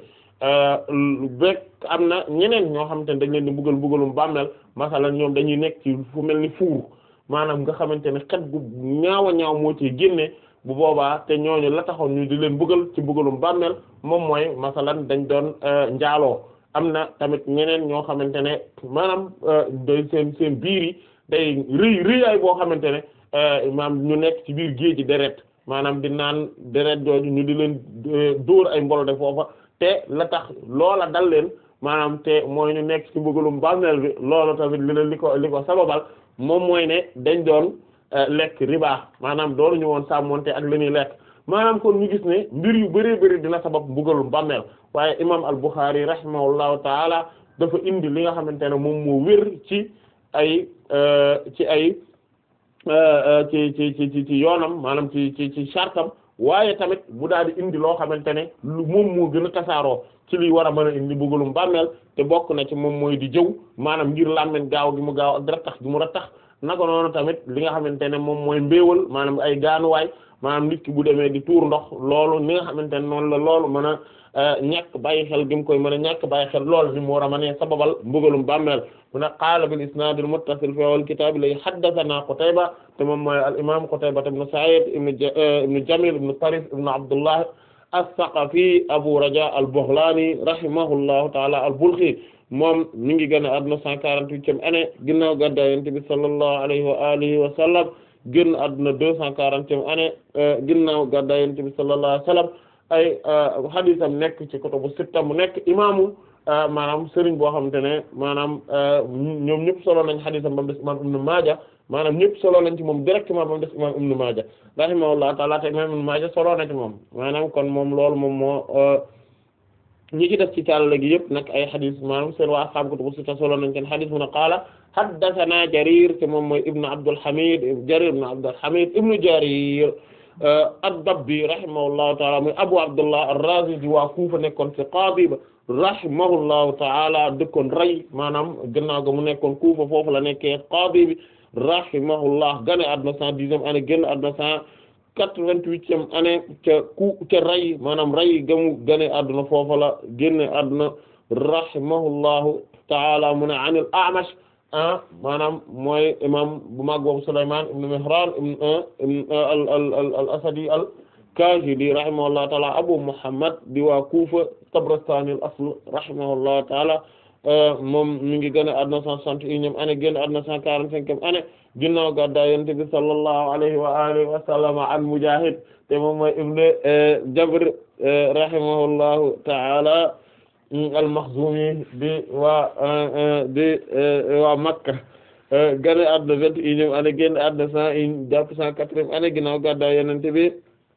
bekk am na ñeneen ñoo xamante ne dañ leen di bugal bugalum bàmmeel masalan ñoom dañuy nekk ci fu mel ni fuur maanaam nga xamante ne xet gu ñaaw a ñaaw moo ci génne bu boobaa te ñooñu la taxoon ñu di leen bugal ci bugalum bàmmeel moom mooy masalan dañ doon njaaloo am na tamit ñeneen ñoo xamante ne maanaam day seen seen biir yi day rëy rëyaay boo xamante ne maanaam ñu nekk ci biir géej gi deret maanaam di naan deret jooju ñu di leen dóor ay mbolo de foofa te la tax loola dal leen maanaam te mooy ñu nekk ci mbugalum bàmmeel bi loolu tamit li leen li ko li ko sababal moom mooy ne dañ doon lekk riba maanaam doonu ñu woon sàmmonte ak li ñuy lekk maanaam kon ñu gis ne mbir yu bëree bëri dina sabab mbugalum bàmmeel waaye imam al-Bukhari rahimahullahu taala dafa indi li nga xamante ne moom moo wér ci ay ci ay ci ci ci ci yoonam maanaam ci ci ci sartam waaye tamit bu daal di indi loo xamante ne lu moom moo gën a tasaaroo ci liy war a mën a indi bëggalum bàmmeel te bokk na ci moom mooy di jëw maanaam ngir làmmen gaaw gi mu gaaw ak rattax gi mu rattax naka noonu tamit li nga xamante ne moom mooy mbéewal maanaam ay gaanuwaay maanaam nit ki bu demee di tuur ndox loolu ni nga xamante ne noonu la loolu mën a ñàkk bàyyi xel gi mu koy mën a ñàkk bàyyi xel loolu ni mu war a mën a sababal mbugalum bàmmeel mu ne qaala bil isnaadil muttasil fi awwal kitaab lay haddathana Qutayba te moom mooy al imaam Qutayba ibn Sa'id ibn Jamil ibn Tarif ibn Abdullah as-Saqafi Abu Raja al-Baghlani rahimahullahu ta'ala al-Balkhi moom mi ngi gën a àdduna 148e année ginnaaw gàddaay Yonent bi sallallahu alayhi wa alihi wa sallam génn àdduna 240e année ginnaaw gàddaay Yonent bi sallallahu alayhi wa sallam ay hadisam nekk ci kutubu sitta mu nekk imaamu maanaam sëriñ boo xamante ne maanaam ñoom ñëpp solo nañ hadisam ba mu des imaam Ibn Maaja maanaam ñëpp solo nañ ci moom directement ba mu des imaam Ibn Maaja rahimahullahu ta'ala te imaam Ibn Maaja solo na ci moom maanaam kon moom loolu moom moo ñi ci def ci tàll gi yëpp nag ay hadis maanaam seen waa ashaabu kutubu sitta solo nañ seen hadis mu ne qaala haddathana Jarir te moom mooy Ibn Abdul Hamid Jarir ibn Abdul Hamid ibn Jarir ad-Dabbi rahimahullahu ta'ala muy Abu Abdullah ar-Razi di waa Kufa nekkoon ci qaadi ba rahimahullahu ta'ala dëkkoon Ray maanaam gannaaw ga mu nekkoon Kufa foofu la nekkee qaadi bi rahimahullah gane àdduna cent dixième année génn àdduna cent quatre-vingt-huitième année ca ku ca Ray maanaam Ray gamu gane àdduna foofu la génne àdduna rahimahullahu ta'ala mu ne an al-A'mash ah maanaam mooy imam bu mag boobu Sulaymaan ibn Mihraan ibn al al al asadi al Kaahili rahimahullahu taala Abu Muhammad di waa Kuufa Tabarastani al asl rahimahullahu taala moom mi ngi gën a àdduna cent soixante et unième année génn àdduna cent quarante-cinquième année ginnaaw gàddaay Yonent bi sallallahu alayhi wa alihi wa sallam an Mujaahid te moom mooy ibn Jabr rahimahullahu taala al-Makhzumi di waa di waa Makka gane àdduna vingt et unième année génn àdduna cent une jàpp cent quatrième année ginnaaw gàddaay Yonent bi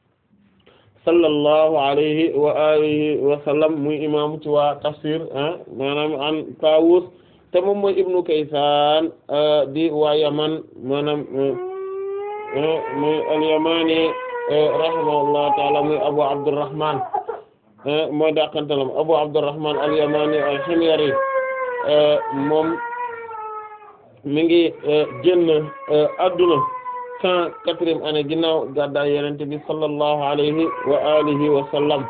sallallahu alayhi wa alihi wa sallam muy imam ci waa tafsir maanaam an Tawus te moom mooy Ibnu Kaysan di waa Yaman maanaam muy al-Yamani rahimahullahu ta'ala muy Abu Abdurrahman mooy dàqantalam Abu Abdurrahman al-Yamani al-Himyari moom mi ngi génn adduna cent quatrième année ginnaaw gàddaay Yonent bi sallallahu alayhi wa alihi wa sallam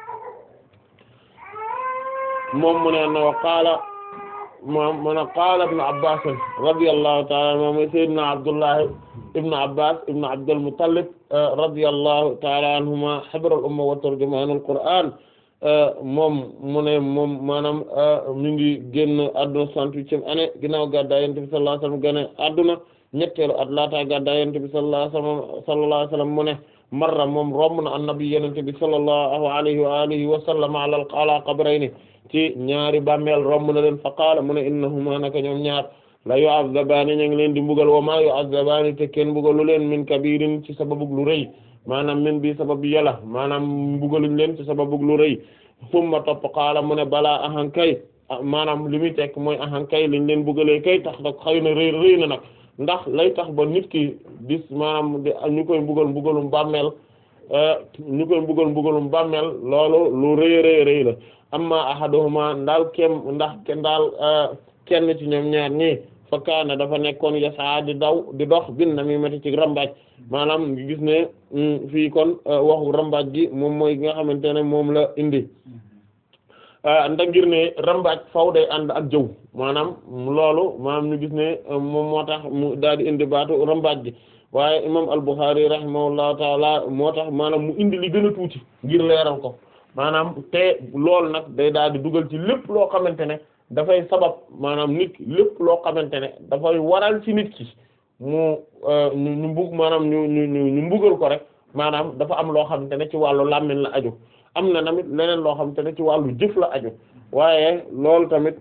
moom mu ne no qaala moom mu ne qaala ibn Abbas radiyallahu ta'ala moom mooy sayyidina Abdullah ibn Abbas ibn Abdul Muttalib radiyallahu ta'ala anhuma habrul umma wa turjumanul Qur'an moom mu ne moom maanaam mi ngi génn adduna soixante-huitième année ginnaaw gàddaay Yonent bi sallallahu alayhi wa sallam gane adduna ñetteelu at laata gàddaay Yonent bi sallallahu alayhi wa sallam sallallahu alayhi wa sallam mu ne marra moom romb na annabi Yonent bi sallallahu alayhi wa alihi wa sallam ala ala qabrayni ci ñaari bàmmeel romb na leen fa qaala mu ne innahuma naka ñoom ñaar la yu'azzabaani ñu ngi leen di mbugal wa ma yu'azzabaani te kenn mbugalu leen min kabirin ci sababu lu rëy maanaam min bi sababu yàlla maanaam mbugaluñ leen ci sababu lu rëy summa topp qaala mu ne balaa ahan kay maanaam li muy tekk mooy ahan kay liñ leen mbugalee kay tax nag xëy na rëy rëy na nag ndax lay tax ba nit ki dis maanaam di ñu koy mbugal mbugalum bàmmeel ñu koy mbugal mbugalum bàmmeel loolu lu rëy rëy rëy la amma ahaduhuma ndaal kem ndax ndaal kenn ci ñoom ñaar ñi fa kaana dafa nekkoon yasaa di daw di dox bin namimati ci rambaaj maanaam ngi gis ne fii kon waxu rambaaj gi moom mooy nga xamante ne moom la indi ndax ngir ne rambaaj faw day ànd ak jëw maanaam loolu maanaam ñu gis ne moom moo tax mu daal di indi baatu rambaaj gi waaye imam al-Bukhari rahimahullahu taala moo tax maanaam mu indi li gën a tuuti ngir leeral ko maanaam te loolu nag day daal di dugal ci lépp loo xamante ne dafay sabab maanaam nit lépp loo xamante ne dafay waral ci nit ki mu ñu ñu mbug maanaam ñu ñu ñu ñu mbugal ko rek maanaam dafa am loo xamante ne ci wàllu làmmiñ la aju am na tamit leneen loo xamante ne ci wàllu jëf la aju waaye loolu tamit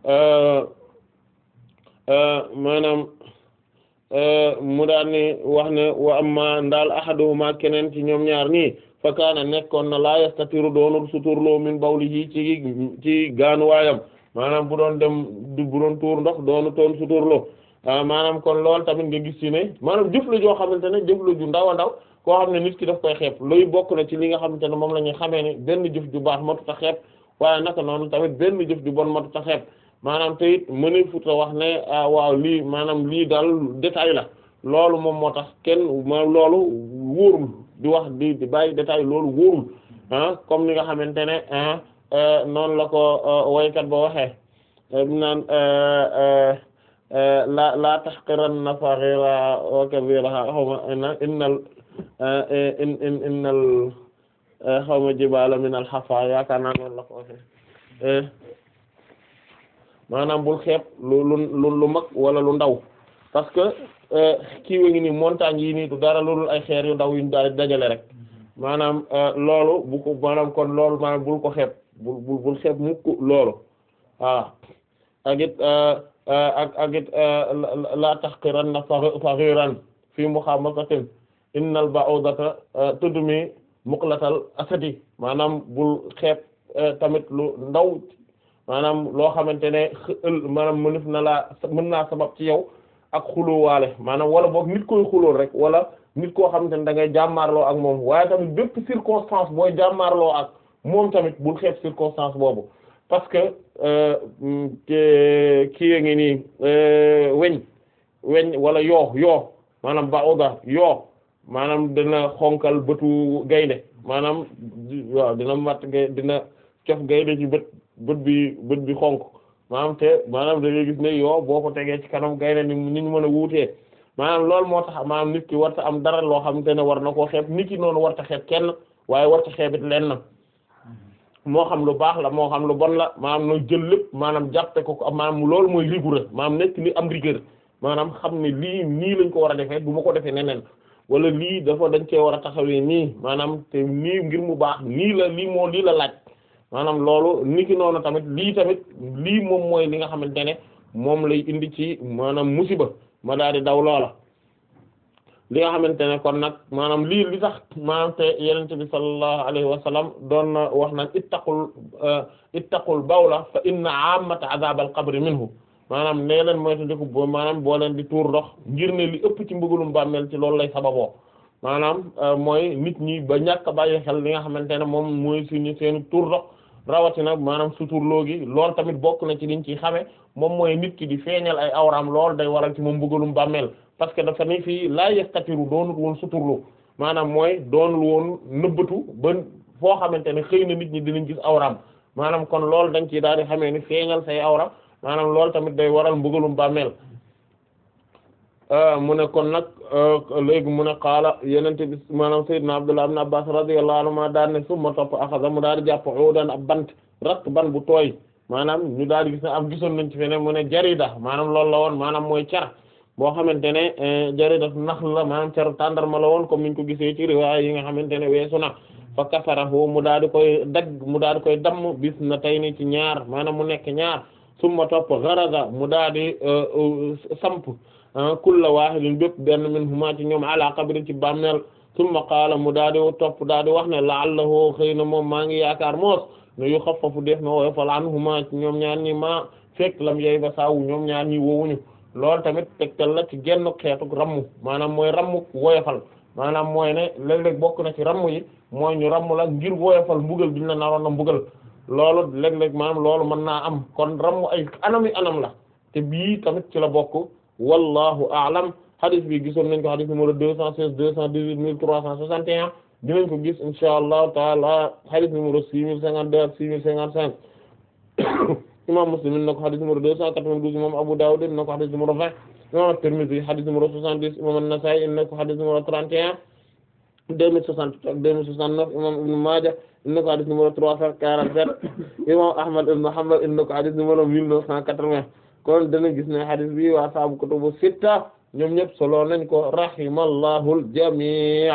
maanaam mu daan ni wax ne wa amma ndaal ahaduhuma keneen ci ñoom ñaar nii fa kaana nekkoon na laa yastatiru doonul suturloo min bawlihi ci ci gaanuwaayam maanaam bu doon dem bu doon tuur ndox doonu toon suturloo maanaam kon loolu tamit nga gis ci ne maanaam jëf la joo xamante ne jëf la ju ndaw a ndaw koo xam ne nit ki daf koy xeeb luy bokk na ci li nga xamante ne moom la ñuy xamee ne benn jëf ju baax matut a xeeb waaye naka noonu tamit benn jëf ju bon matut a xeeb maanaam te it mëne futa wax ne ah waaw lii maanaam lii daal détail la loolu moom moo tax kenn ma loolu wóorul di wax di di bàyyi détail loolu wóorul ah comme ni nga xamante ne ah noonu la ko waykat ba waxee naan la la tahqiranna saghira wa kabiraha xawma innal in in innal xawma jibala min al hafa yaakaar naa noonu la ko waxee maanaam bul xeeb lu lu lu mag wala lu ndaw parce que kii wa ngi nii montagne yi nii du dara loolu ay xeer yu ndaw yuñ daal dajale rek maanaam loolu bu ko maanaam kon loolu maanaam bul ko xeeb bul bul bul xeeb mukk loolu waaw ak it ak ak it la tahqiranna saghiran fi mukhamasatin innal ba'udata tudmi muqlatal asadi maanaam bul xeeb tamit lu ndaw maanaam loo xamante ne maanaam mënef na laa mën naa sabab ci yow ak xulóowaale maanaam wala boog nit koy xulóol rek wala nit koo xamante ne da ngay jàmmaarloo ak moom waaye tamit bépp circonstance booy jàmmaarloo ak moom tamit bul xeeb circonstance boobu parce que kii ngi nii weñ weñ wala yoo yoo maanaam ba oda yoo maanaam dina xonkal bëtu gaynde maanaam waaw dina matt gay dina cof gaynde ci bët bët bi bët bi xonk maanaam te maanaam da ngay gis ne yoo boo ko tegee ci kanam gaynde ni ni ñu mën a wuutee maanaam loolu moo tax maanaam nit ki warta am dara loo xamante ne war na koo xeeb nit ki noonu warta xeeb kenn waaye warta xeebit leen na moo xam lu baax la moo xam lu bon la maanaam no jël lépp maanaam jàppe ko ko maanaam loolu mooy rigoureux maanaam nekk ni am rigueur maanaam xam ne lii nii lañ ko war a defee du ma ko defee neneen wala lii dafa dañ cee war a taxawee nii maanaam te nii ngir mu baax nii la lii moo lii la laaj maanaam loolu niki noonu tamit lii tamit lii moom mooy li nga xamante ne moom lay indi ci maanaam musiba ma daal di daw loola li nga xamante ne kon nag maanaam lii li tax maanaam te yenente bi sallallahu alayhi wa sallam doon na wax naan ittaqul ittaqul bawla fa inna ammata azab al qabri minhu maanaam nee leen moytu ndiku bo maanaam boo leen di tuur ndox ngir ne li ëpp ci mbëggalum bàmmeel ci loolu lay sababoo maanaam mooy nit ñi ba ñàkk a bàyyi xel li nga xamante ne moom mooy suñu seen tuur ndox rawatina maanaam suturloo gi loolu tamit bokk na ci liñ ci xame moom mooy nit ki di feeñal ay awraam lool day waral ci moom mbëggalum bàmmeel parce que dafa ni fii laa yastatiru doonul woon suturlu maanaam mooy doonul woon nëbbatu ba foo xamante ne xëy na nit ñi dinañ gis awraam maanaam kon loolu dañ ci daal di xamee ni feeñal say awra maanaam loolu tamit day waral mbëggalum bàmmeel mu ne kon nag léegi mu ne qaala yenente bi maanaam sayyidna Abdullah ibn Abbas radiyallahu anhuma daal ne summa topp axasa mu daal di jàpp udan ab bant rak ban bu tooy maanaam ñu daal di gis ne am gisoon nañ ci feneen mu ne jarida maanaam loolu la woon maanaam mooy car boo xamante ne jarida nax la maanaam caru tàndarma la woon comme niñ ko gisee ci riwaaya yi nga xamante ne weesu na fa kasarahu mu daal di koy dagg mu daal di koy damm bis na tey ni ci ñaar maanaam mu nekk ñaar summa topp garaza mu daal di samp kulla wahidin bépp benn min huma ci ñoom ala qabri ci bàmmeel summa qaala mu daal di topp daal di wax ne la'allahu xëy na moom maa ngi yaakaar moos ne yu xaffafu def na woyofal anhuma ci ñoom ñaar ñi ma fekk lam yey ba saawu ñoom ñaar ñi woowuñu loolu tamit tegtal la ci genn xeetu rammu maanaam mooy rammu woyofal maanaam mooy ne léeg-léeg bokk na ci ramm yi mooy ñu ramm la ngir woyofal mbugal biñ la naroon na mbugal loolu léeg-léeg maanaam loolu mën naa am kon ramm ay anam yi anam la te bii tamit ci la bokk wallahu a'lam hadith bi gisoon nañ ko hadith numéro deux cent seize deux cent dix-huit mille trois cent soixante et un dinañ ko gis insha allahu taala hadith numéro six mille cinquante-deux ak six mille cinquante-cinq imam Muslim in na ko hadith numéro deux cent quatre-vingt-douze imam Abu Dawud in na ko hadith numéro vingt imam At-Tirmidhi hadith numéro soixante-dix imam An-Nasa'i in na ko hadith numéro trente et un deux mille soixante-huit ak deux mille soixante-neuf imam Ibn Maaja in na ko hadith numéro trois cent quarante-sept imam Ahmad ibn Hanbal in na ko hadith numéro mille neuf cent quatre-vingts kon dana gis ne hadith bi waa saabu kutubu sitta ñoom ñëpp solo nañ ko rahimallahu al-jami'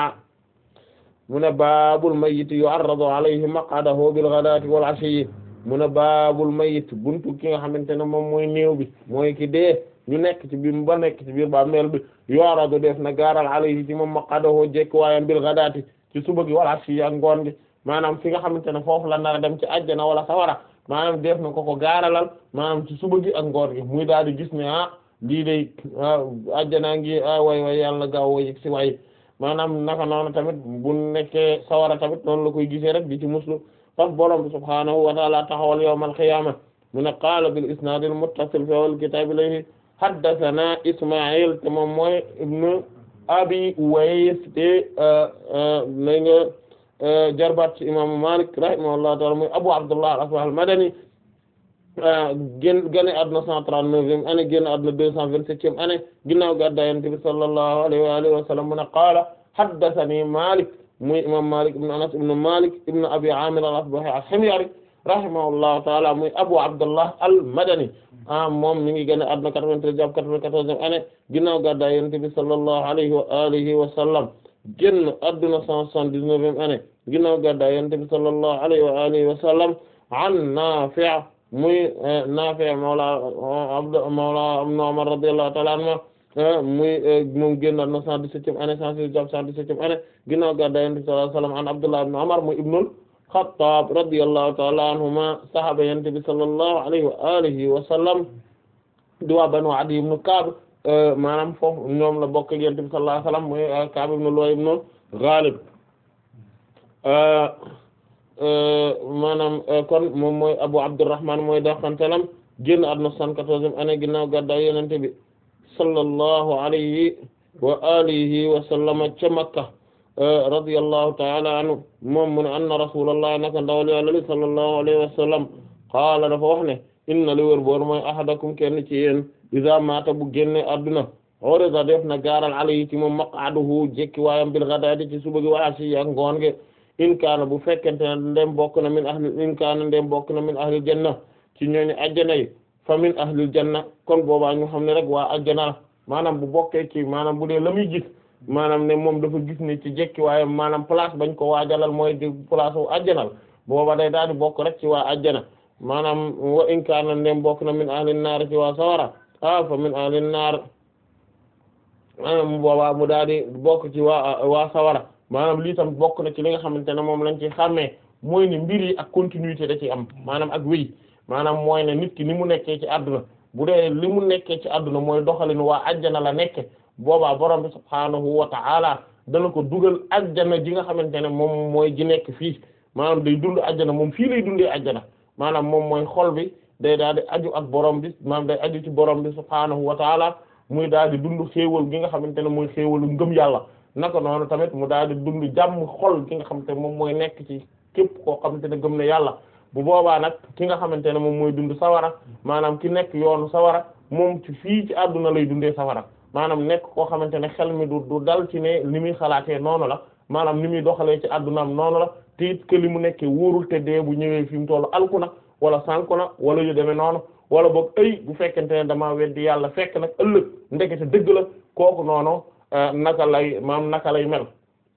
mu ne baabul mayyit yu'arradu alayhi maq'adahu bil ghadati wal 'ashiyyi mu ne baabul mayyit buntu ki nga xamante ne moom mooy néew bi mooy ki dee ñu nekk ci biir ba nekk ci biir ba meel bi yu'arradu def na gaaral alayhi ci moom maq'adahu jekk waayam bil ghadati ci suba gi wal 'ashiyyi ak ngoon gi maanaam fi nga xamante ne foofu la nar a dem ci àjjana wala sawara maanaam def na ko ko gaaralal maanaam ci suba gi ak ngoor gi muy daal di gis ne ah lii day àjjanaa ngi ah way way yàlla gaaw way si way maanaam naka noonu tamit bu nekkee sawara tamit noonu la koy gisee rek di ci muslu faf borom bi subhaanahu wa ta'ala taxawal yawmal qiyaama mu ne qaala bil isnaadil muttasil fi awwal kitaab ilayhi haddathana Isma'il te moom mooy ibnu Abi Uways te na nga jarbaat ci imaamu Malik rahimahullahu ta'ala muy Abu Abdullah al-Asbahi al-Madani génn génn àdduna cent trente-neuvième année génn àdduna deux cent vingt-septième année ginnaaw gàddaay Yonent bi sallallahu alayhi wa alihi wa sallam mu ne qaala haddathani Malik muy imam Malik ibn Anas ibn Malik ibn Abi Amir al-Asbahi al-Himyari rahimahullahu ta'ala muy Abu Abdullah al-Madani ah moom mi ngi génn àdduna quatre-vingt-treize jàpp quatre-vingt-quatorzième année ginnaaw gàddaay Yonent bi sallallahu alayhi wa alihi wa sallam génn àdduna cent soixante-dix-neuvième année ginnaaw gàddaay Yonent bi sallallahu alayhi wa alihi wa sallam an Nafi' muy Naafi' mawla Abd mawla Ibn Umar radiyallahu ta'ala anhuma muy moom génn na cent dix-septième année cent six jàpp cent dix-septième année ginnaaw gàddaay Yonent bi sallallahu alayhi wa sallam an Abdullah ibn Umar muy ibnul Khattab radiyallahu ta'ala anhuma sahaaba Yonent bi sallallahu alayhi wa alihi wa sallam di waa Banu Adi ibn Ka'b maanaam foofu ñoom la bokk ak Yonent bi sallallahu alayhi wa sallam muy Ka'b ibn Lu'ay ibn Ghalib maanaam kon moom mooy Abu Abdurrahman mooy daxantalam génn àdduna cent quatorzième année ginnaaw gàddaay Yonent bi sallallahu alayhi wa alihi wa sallama ca Makka radiyallahu ta'ala anhu moom mu ne anna rasulullah naka ndawal Yàlla li sallallahu alayhi wa sallam qaala dafa wax ne inna li wër boor mooy ahadakum kenn ci yéen iza maata bu génne àdduna urida def na gaaral alayhi ci moom maq'aduhu jekki waayam bil ghadaati ci suba gi wa asi ak ngoon ge in kaana bu fekkente ne ndem bokk na min ahli in kaana ndem bokk na min ahlil janna ci ñooñu ajjana yi fa min ahlil janna kon boobaa ñu xam ne rek waa ajjana la maanaam bu bokkee ci maanaam bu dee la muy gis maanaam ne moom dafa gis ne ci jekki waaye maanaam place bañ ko waajalal mooy di place wu ajjanal booba day daal di bokk rek ci waa ajjana maanaam wa in kaana ndem bokk na min ahlin naar ci waa sawara ah fa min ahlin naar maanaam boobaa mu daal di bokk ci waa waa sawara maanaam lii tam bokk na ci li nga xamante ne moom lañ ci xàmmee mooy ne mbir yi ak continuité da ci am maanaam ak wéy maanaam mooy ne nit ki ni mu nekkee ci àdduna bu dee li mu nekkee ci àdduna mooy doxalin waa ajjana la nekke boobaa borom bi subhaanahu wa ta'ala dana ko dugal ajjana ji nga xamante ne moom mooy ji nekk fii maanaam day dund ajjana moom fii lay dundee ajjana maanaam moom mooy xol bi day daal di aju ak borom bi maanaam day aju ci borom bi subhaanahu wa ta'ala muy daal di dund xéewal gi nga xamante ne mooy xéewalu ngëm yàlla naka noonu tamit mu daal di dund jàmm xol ki nga xamante ne moom mooy nekk ci képp koo xamante ne gëm na yàlla bu boobaa nag ki nga xamante ne moom mooy dund sawara maanaam ki nekk yoonu sawara moom ci fii ci àdduna lay dundee sawara maanaam nekk koo xamante ne xel mi du du dal ci ne li muy xalaatee noonu la maanaam ni muy doxalee ci àddunaam noonu la te it que li mu nekkee wóorul te dee bu ñëwee fi mu tollu alku na wala sànku na wala yu demee noonu wala boog ay bu fekkente ne damaa weddi yàlla fekk nag ëllëg ndekete dëgg la kooku noonu naka lay maam naka lay mel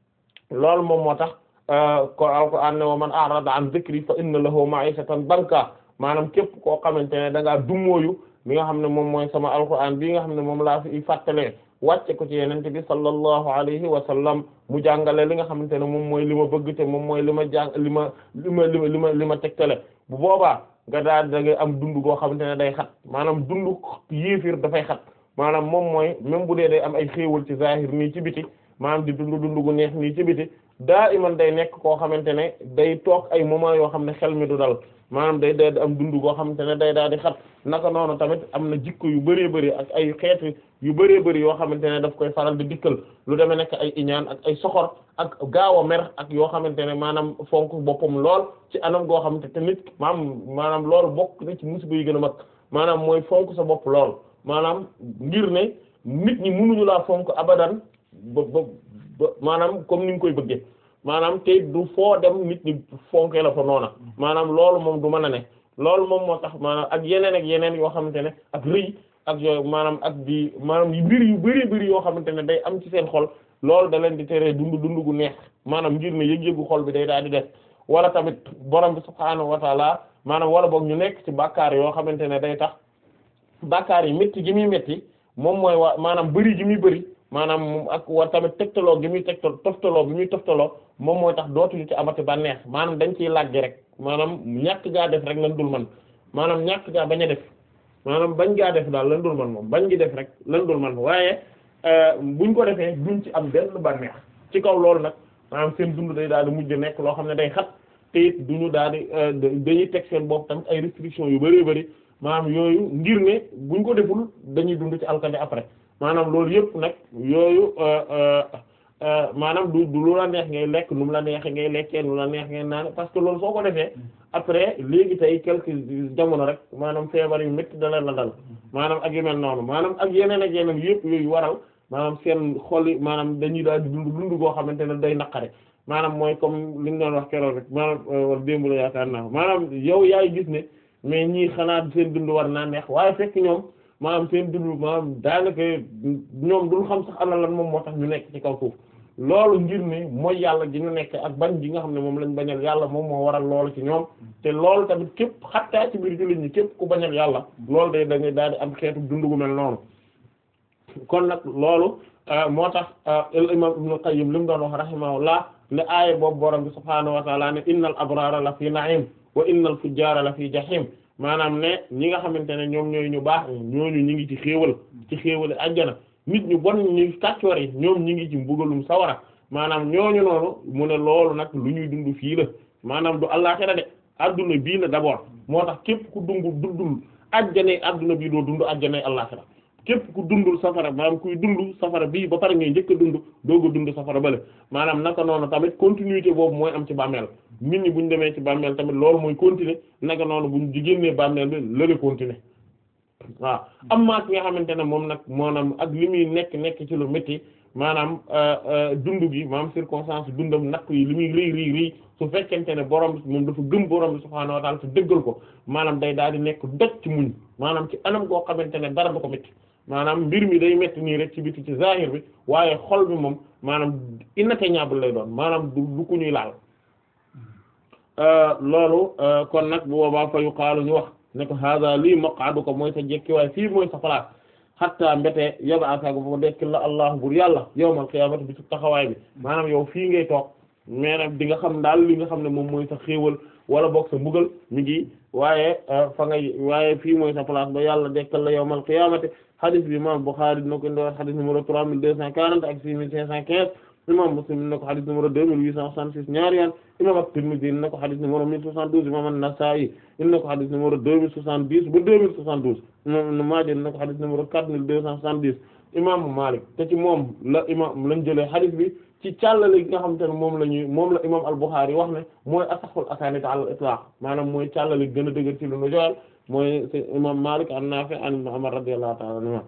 loolu moom moo tax ko alquran ne wa man a'rada an dhikri fa inna lahu ma'ishatan banka maanaam képp koo xamante ne da ngaa dummóoyu mi nga xam ne moom mooy sama alquran bii nga xam ne moom laa fi fàttalee wàcce ko ci yenente bi sallallahu alayhi wa sallam mu jàngale li nga xamante ne moom mooy li ma bëgg te moom mooy li ma jàng li ma li ma li ma li ma li ma tegtale bu boobaa nga daal da ngay am dund goo xamante ne day xat maanaam dund yéefir dafay xat maanaam moom mooy même bu dee day am ay xéewal ci zahir nii ci biti maanaam di dund dund gu neex nii ci biti daa iman day nekk koo xamante ne day toog ay moment yoo xam ne xel mi du dal maanaam day day am dund goo xamante ne day daal di xat naka noonu tamit am na jikko yu bëree bëri ak ay xeet yu bëree bëri yoo xamante ne daf koy faral di dikkal lu demee nekk ay iñaan ak ay soxor ak gaaw a mer ak yoo xamante ne maanaam fonk boppam lool ci anam goo xamante te nit maanaam maanaam loolu bokk na ci musiba yi gën a mag maanaam mooy fonk sa bopp lool maanaam ngir ne nit ñi mënuñu laa fonk abadan ba ba ba maanaam comme ni nga koy bëggee maanaam te du foo dem nit ñi fonkee la fa noona maanaam loolu moom du mën a ne loolu moom moo tax maanaam ak yeneen ak yeneen yoo xamante ne ak rëy ak yooyu maanaam ak di maanaam yu mbir yu bari bari yoo xamante ne day am ci seen xol loolu da leen di teree dund dund gu neex maanaam ngir ne yëg-yëgu xol bi day daal di def wala tamit borom bi subhaanahu wa taala maanaam wala boog ñu nekk ci bàkkaar yoo xamante ne day tax bàkkaar yi métti gi muy métti moom mooy waa maanaam bëri gi muy bëri maanaam ak war tamit tegtaloo gi muy tegtal toftaloo bi muy toftaloo moom mooy tax dootuñu ci amati bànneex maanaam dañ ciy làggi rek maanaam ñàkk gaa def rek lan dul man maanaam ñàkk gaa bañ a def maanaam bañ gaa def daal lan dul man moom bañ gi def rek lan dul man waaye buñ ko defee duñ ci am benn bànneex ci kaw loolu nag maanaam seen dund day daal di mujj nekk loo xam ne day xat te it du ñu daal di dañuy teg seen bopp tamit ay restrictions yu bari bari maanaam yooyu ngir ne buñ ko deful dañuy dund ci alkande après maanaam loolu yëpp nag yooyu maanaam du du lu la neex ngay lekk nu mu la neex ngay lekkee nu la neex ngay naan parce que loolu soo ko defee après léegi tey quelques jamono rek maanaam feebar yu métti dala la dal maanaam ak yu mel noonu maanaam ak yeneen ak yeneen yëpp yooyu waral maanaam seen xol yi maanaam dañuy daal di dund dund goo xamante ne day naqare maanaam mooy comme li ñu doon wax keroog rek maanaam wala démb la yaakaar naa maanaam yow yaay gis ne mais ñii xanaa seen dund war naa neex waaye fekk ñoom maanaam seen dund maanaam daanaka ñoom duñ xam sax ana lan moom moo tax ñu nekk ci kaw suuf loolu ngir ne mooy yàlla gi ñu nekk ak bañ gi nga xam ne moom lañ bañal yàlla moom moo waral loolu ci ñoom te loolu tamit képp xattaa ci biir jullit ñi képp ku bañal yàlla loolu day dañuy daal di am xeetu dund gu mel noonu kon nag loolu moo tax al imam Ibn Qayyim li mu doon wax rahimahullah ne aaya boobu borom bi subhaanahu wa ta'ala ne innal abrara la fi na'im wa innal fujjara la fi jahim maanaam ne ñi nga xamante ne ñoom ñooy ñu baax ñooñu ñi ngi ci xéewal ci xéewal ajjana nit ñu bon ñu kàccoor yi ñoom ñi ngi ci mbugalum sawara maanaam ñooñu noonu mu ne loolu nag lu ñuy dund fii la maanaam du àllaxira de adduna bii la d'abord moo tax képp ku dungu dundul ajjanay adduna bii doo dund ajjanay àllaxira képp ku dundul safara maanaam kuy dund safara bii ba pare ngay njëkk a dund doog a dund safara bale maanaam naka noonu tamit continuité boobu mooy am ci bàmmeel nit ñi buñ demee ci bàmmeel tamit loolu mooy continuer naka noonu buñ génnee bàmmeel bi lële continuer waaw am maa ki nga xamante ne moom nag maanaam ak li muy nekk nekk ci lu métti maanaam dund gi maanaam circonstance dundam natt yi li muy rii rii rii su fekkente ne borom bi moom dafa gëm borom bi subhaanahu wa ta'ala te dëggal ko maanaam day daal di nekk doj ci muñ maanaam ci anam goo xamante ne dara du ko métti maanaam mbir mi day métti nii rek ci biti ci zahir bi waaye xol bi moom maanaam inatteignable lay doon maanaam du du ku ñuy laal loolu kon nag bu boobaa fa yuqaalu ñu wax ne ko hada lii maq'aduka mooy sa jekki waaye fii mooy sa place hatta mbete yab'athaka bu dekk la allah bur yàlla yawmal qiyaamati bi su taxawaay bi maanaam yow fii ngay toog mais nag di nga xam daal li nga xam ne moom mooy sa xéewal wala boog sa mbugal mi ngi waaye fa ngay waaye fii mooy sa place ba yàlla dekkal la yawmal qiyaamati hadith bi imam Bukhari dina ko indi woon hadith numéro trois mille deux cent quarante ak six mille cinq cent quinze imam Muslim dina ko hadith numéro deux mille huit cent soixante-six ñaari yoon imam At-Tirmidhi dina ko hadith numéro mille soixante-douze imam An-Nasa'i dina ko hadith numéro deux mille soixante-dix ba deux mille soixante-douze imam Ibn Maaja dina ko hadith numéro quatre mille deux cent soixante-dix imam Malik te ci moom la imam lañ jëlee hadith bi ci càllale gi nga xamante ne moom la ñuy moom la imam Al-Bukhari wax ne mooy asaxul asanid ala al-itlaq maanaam mooy càllale gën a dëgër ci lu nu joxal mooy imam Malik an Nafi' an Ibn Umar radiyallahu ta'ala anhuma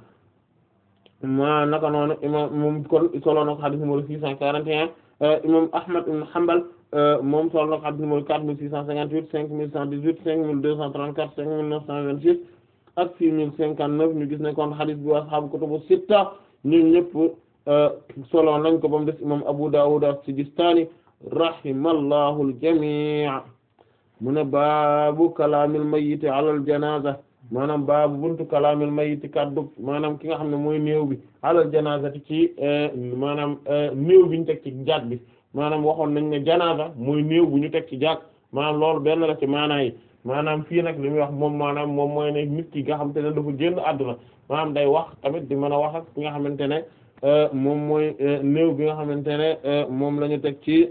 ma naka noonu imam moom kon solo na ko hadith numéro six cent quarante et un imam Ahmad ibn Hanbal moom solo na ko hadith numéro quatre mille six cent cinquante-huit cinq mille cent dix-huit cinq mille deux cent trente-quatre cinq mille neuf cent vingt-six ak six mille cinquante-neuf ñu gis ne kon hadith bi ashaabu kutubu sitta ñun ñëpp solo nañ ko ba mu des imam Abu Dawud as-Sijistani rahimallahu al-jami' mu ne baabu kalaamil mayyit ala al-janaza maanaam baabu buntu kalaamil mayyit kaddu maanaam ki nga xam ne mooy néew bi alal janazati ci maanaam néew bi ñu teg ci jaat bi maanaam waxoon nañ ne janaza mooy néew bu ñu teg ci jaat maanaam loolu benn la ci maanaa yi maanaam fii nag li muy wax moom maanaam moom mooy ne nit ki nga xamante ne dafa génn àdduna maanaam day wax tamit di mën a wax ak ki nga xamante ne moom mooy néew bi nga xamante ne moom la ñu teg ci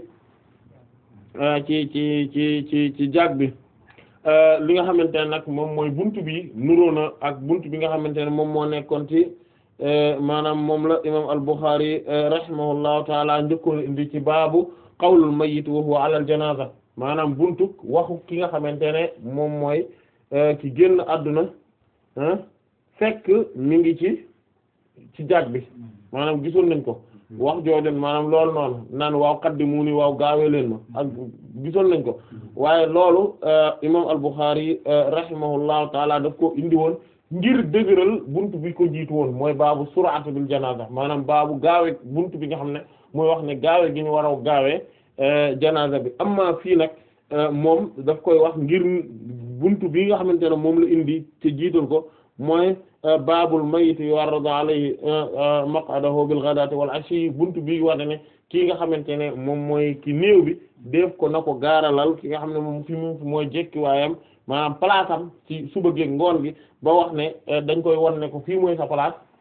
ci ci ci ci ci jaat bi li nga xamante ne nag moom mooy buntu bi nuroo na ak buntu bi nga xamante ne moom moo nekkoon ci maanaam moom la imam al-Bukhari rahimahullahu taala njëkkoon indi ci baabu qawlul mayyit wa huwa ala al-janaza maanaam buntu waxu ki nga xamante ne moom mooy ki génn àdduna fekk mi ngi ci ci jaaj bi maanaam gisoon nañ ko wax jooju maanaam loolu noonu naan waaw qaddimuuni waaw gaawee leen ma ak gisoon nañ ko waaye loolu imam al-Bukhari rahimahullahu taala daf ko indi woon ngir dëgëral buntu bi ko jiitu woon mooy baabu sur'ati bil janaza maanaam baabu gaawee buntu bi nga xam ne mooy wax ne gaawee gi ñu war a gaawee janaza bi amma fii nag moom daf koy wax ngir buntu bi nga xamante ne moom la indi te jiital ko mooy baabul mayit yu'arradu alayhi maq'adahu bil ghadati wal ashi buntu bi war ne kii nga xamante ne moom mooy ki néew bi def ko na ko gaaralal ki nga xam ne moom fi mu mooy jekki waayam maanaam place am ci suba geeg ngoon gi ba wax ne dañ koy won ne ko fii mooy sa place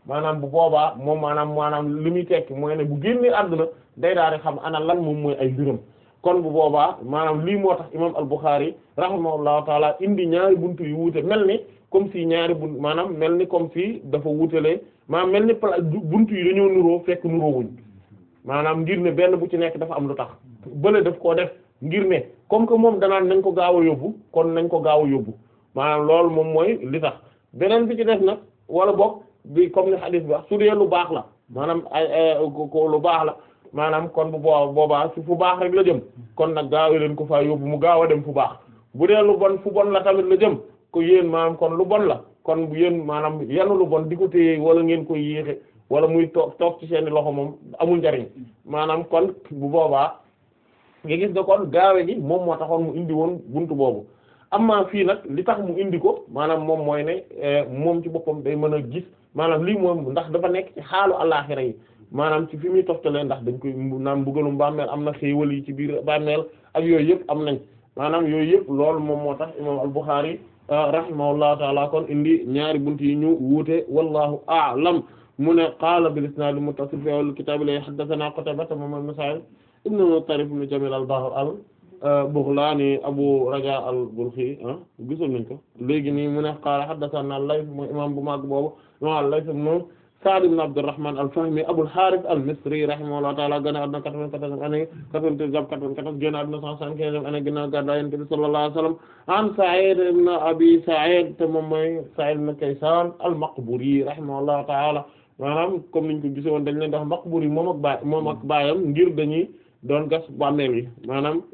maanaam bu boobaa moom maanaam maanaam li muy tekki mooy ne bu génnee àdduna day daal di xam ana lan moom mooy ay mbiram kon bu boobaa maanaam lii moo tax imam al-Bukhari rahimahullahu taala indi ñaari buntu yu wuute mel ni comme si ñaari bunt maanaam mel ni comme si dafa wuutelee maanaam mel ni pla buntu yi dañoo nuroo fekk nuroo wuñ maanaam ngir ne benn bu ci nekk dafa am lu tax bële daf koo def ngir ne comme que moom danaan nañ ko gaaw a yóbbu kon nañ ko gaaw a yóbbu maanaam loolu moom mooy li tax beneen bi ci def nag wala boog bi comme ni hadith bi wax su dee lu baax la maanaam ay ko lu baax la maanaam kon bu boo boobaa su fu baax rek la jëm kon nag gaaw leen ko faa yóbbu mu gaaw a dem fu baax bu dee lu bon fu bon la tamit la jëm ko yéen maanaam kon lu bon la kon bu yéen maanaam yanu lu bon di ko téye wala ngeen koy yéexe wala muy toog toog ci seeni loxo moom amul njariñ maanaam kon bu boobaa nga gis ne kon gaawe gi moom moo taxoon mu indi woon buntu boobu amma fii nag li tax mu indi ko maanaam moom mooy ne moom ci boppam day mën a gis maanaam lii moom ndax dafa nekk ci xaalu àllaaxira yi maanaam ci fi muy toftalee ndax dañ koy naan mbugalum bàmmeel am na xéewal yi ci biir bàmmeel ak yooyu yëpp am nañ maanaam yooyu yëpp loolu moom moo tax imam al-Bukhari rahimahullahu taala kon indi ñaari buntu yi ñu wuute wallahu a'lam mu ne qaala bil isnaad muttasil fi awwal kitaab la haddathana Qutayba moom ibn Sa'id ibn Mutarrif ibn Jamil al-Bahr al-Baghlani Abu Raja al-Balkhi gisoon nañ ko léegi nii mu ne qaala haddathana al-Layth mooy imam bu mag boobu imam al-Layth ibn Sa'd ibn Abdurrahman al-Fahmi Abul Harith al-Misri rahimahullahu ta'ala gane àdduna 94 année 93 jàpp 94 génn àdduna 175 année ginnaaw gàddaay Yonent bi sallallahu alayhi wa sallam an Sa'id ibn Abi Sa'id te moom mooy Sa'id ibn Kaysan al-Maqburi rahimahullahu ta'ala maanaam comme niñ ko gisoon dañ leen di wax Maqburi moom ak baay moom ak baayam ngir dañuy doon gas bàmmeel yi maanaam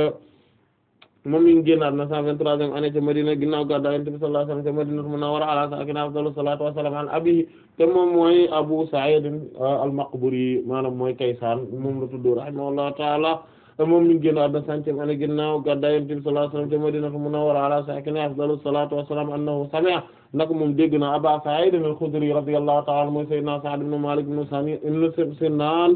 moom mi ngi génn àdduna 123e année ca Madina ginnaaw gàddaay Yonent bi sallallahu alayhi wa sallam ca Madinatu Munawwara ala saakinihaa afdalu salaatu wa salaam an abiihi te moom mooy Abu Sa'id al-Maqburi maanaam mooy Kaysaan moom la tudd rahimahullahu ta'ala moom mi ngi génn àdduna centième année ginnaaw gàddaay Yonent bi sallallahu alayhi wa sallam ca Madinatu Munawwara ala saakinihaa afdalu salaatu wa salaam annahu sami'a nag moom dégg na Aba Sa'id al-Khudri radiyallahu ta'ala anhu mooy Sayyidina Sa'd ibn Malik ibn Sinan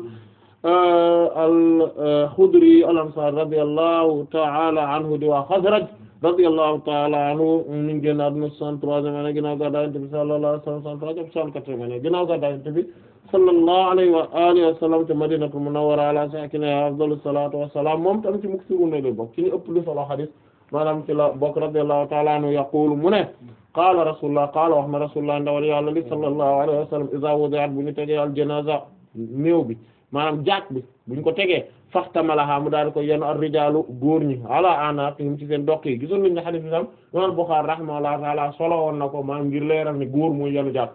al-Khudri al-Ansari radiyallahu ta'ala anhu di waa Khazraj radiyallahu ta'ala anhu mi ngi génn àdduna 63e année ginnaaw gàddaay Yonent bi sallallahu alayhi wa sallam 64e année ginnaaw gàddaay Yonent bi sallallahu alayhi wa alihi wa sallam te Madinatul Munawwara ala sakiniha afdalu salatu wa salam moom tam ci muksiruna la bokk ci ñu ëpp lu solo hadith maanaam ci la bokk radiyallahu ta'ala anhu yaqulu mu ne qaala rasulullah qaala wax ma rasulullah ndawal yàlla li sallallahu alayhi wa sallam iza wudi'at bu ñu tegee al janaza néew bi maanaam jaak bi buñ ko tegee faxtamalaha mu daal di ko yenu ar rijaalu góor ñi ala anaqihim ci seen doq yi gisoon nañ ne hadith bi tam imam Bukhari rahimahullahu ta'ala solo woon na ko maanaam ngir leeral ne góor mooy yenu jaak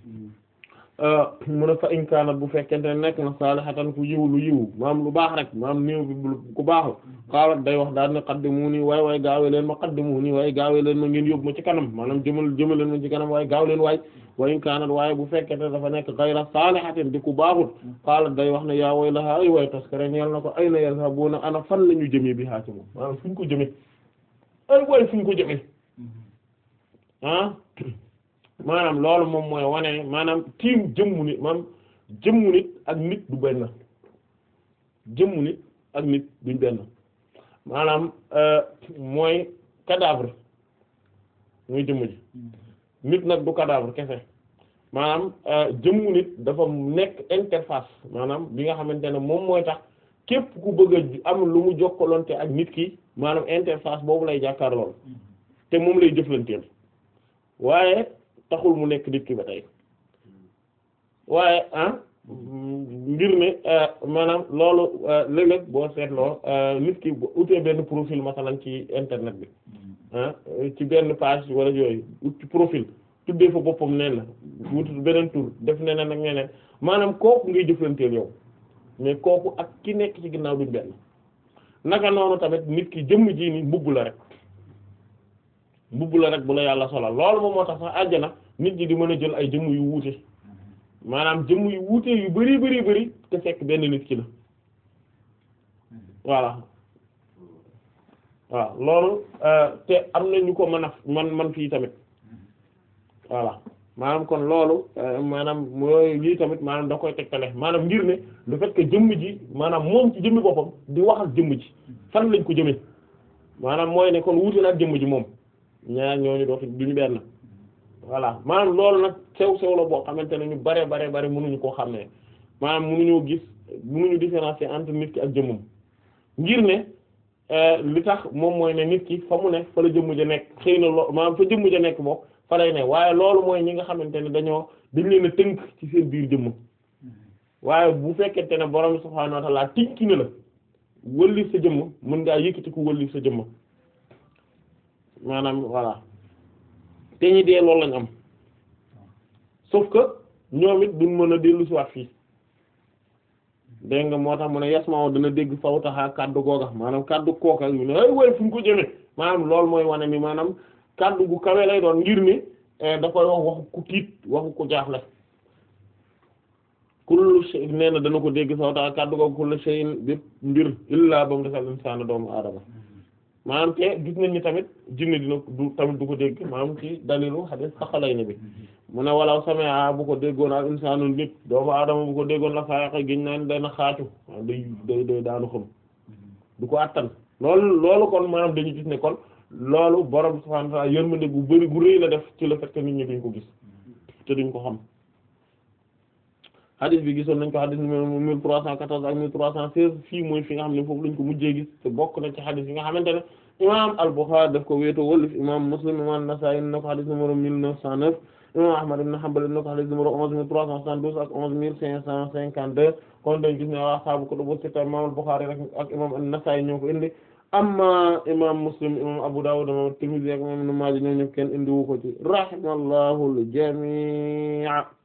mu ne fa in kaanat bu fekkente ne nekk na salihatan ku yiw lu yiw maam lu baax rek maam néew bi ku baaxul xaalat day wax daal ne qaddimuni waay waay gaawe leen ma qaddimuni waaye gaawe leen ma ngeen yóbbu ma ci kanam maanaam jëmal jëmal leen ma ci kanam waaye gaaw leen waay wa in kaanat waaye bu fekkente dafa nekk ghayra salihatin di ku baaxul xaalat day wax ne yaa waylaha ay waay taskare ñeel na ko ayna yazhabuna ana fan la ñu jëmee bi haa ci moom maanaam fu ñu ko jëmee ay waay fu ñu ko jëmee ah maanaam loolu moom mooy wane maanaam tiim jëmmu nit maanaam jëmmu nit ak nit du benn jëmmu nit ak nit duñ benn maanaam mooy cadavre muy jëmm ji nit nag du cadavre kese maanaam jëmmu nit dafa nekk interface maanaam bi nga xamante ne moom mooy tax képp ku bëgg a am lu mu jokkalante ak nit ki maanaam interface boobu lay jàkkaar lool te moom lay jëflanteel waaye taxul mu nekk nit ki ba tey waaye ah ngir ne maanaam loolu léeg-léeg boo seetloo nit ki bu utee benn profil masalan ci internet bi ah ci benn page wala yooyu ut ci profil tuddee fa boppam nee na wut beneen tur def neneen ak neneen maanaam kooku ngay jëflanteel yow mais kooku ak ki nekk ci ginnaaw duñ benn naka noonu tamit nit ki jëmm ji ni mbubb la rek mbubb la rek bu la yàlla solal loolu moom moo tax sax àjjana nit ñi di mën a jël ay jëmm yu wuute maanaam jëmm yu wuute yu bari bari bari te fekk benn nit ki la voilà waaw loolu te am na ñu ko mën a man man fii tamit voilà maanaam kon loolu maanaam mooy lii tamit maanaam da koy tegtale maanaam ngir ne le fait que jëmm ji maanaam moom ci jëmmi boppam di wax ak jëmm ji fan lañ ko jëmee maanaam mooy ne kon wuute na ak jëmm ji moom ñaar ñooñu dootu duñu benn voilà maanaam loolu nag sew sew la boo xamante ne ñu bare bare bare mënuñu koo xam ne maanaam mënuñoo gis mënuñu différencier entre nit ki ak jëmmam ngir ne li tax moom mooy ne nit ki fa mu ne fa la jëmm ja nekk xëy na loo maanaam fa jëmm ja nekk bokk fa lay ne waaye loolu mooy ñi nga xamante ne dañoo dañ leen a tënk ci seen biir jëmm waaye bu fekkente ne borom subhaanahu wa ta'ala tikki na la wëllif sa jëmm mën ngaa yëkkati ko wëllif sa jëmm maanaam voilà te ñi dee loolu lañ am sauf que ñoom it duñ mën a dellu si waat fii dégg nga moo tax mu ne yasmaaw dana dégg fawtaxaa kaddu googa maanaam kaddu kooka yu ne ay way fu ñu ko jëme maanaam loolu mooy wane ni maanaam kaddu gu kawe lay doon ngir ni da koy wax waxu ku tiit waxu ku jaaxle kullu shay nee na dana ko dégg fawtaxaa kaddu googa kullu shay'in bépp mbir illaa ba mu defal insaana doomu aadama maanaam te gis nañ ni tamit jinne dina du tamit du ko dégg maanaam ci dalilu hadith saxalay ne bi mu ne walaw sami'a bu ko déggoon al insaanu nit doomu aadama bu ko déggoon la faayaxe giñ naan dana xaatu waaw day day day daanu xam du ko attan loolu loolu kon maanaam dañu gis ne kon loolu borom subhaanahu wa ta'aala yërmande gu bari gu rëy la def ci le fait que nit ñi duñ ko gis te duñ ko xam hadith bi gisoon nañ ko hadith numéro mille trois cent quatorze ak mille trois cent seize fii mooy fi nga xam ne foofu lañ ko mujjee gis te bokk na ci hadith yi nga xamante ne imam al-Bukhari daf ko wéetoo wallif imam Muslim imam Nasa'i na ko hadith numéro mille neuf cent neuf imam Ahmad ibn Hanbal na ko hadith numéro onze mille trois cent soixante-douze ak onze mille cinq cent cinquante-deux kon dañ gis ne waa ashaabu kutubu sitta imam al-Bukhari rek ak imam an-Nasa'i ñoo ko indi amma imam Muslim imam Abu Dawud imam Tirmidhi ak imam Ibn Maaja ñoom ñëpp kenn indi wu ko ci rahimallahu al-jami'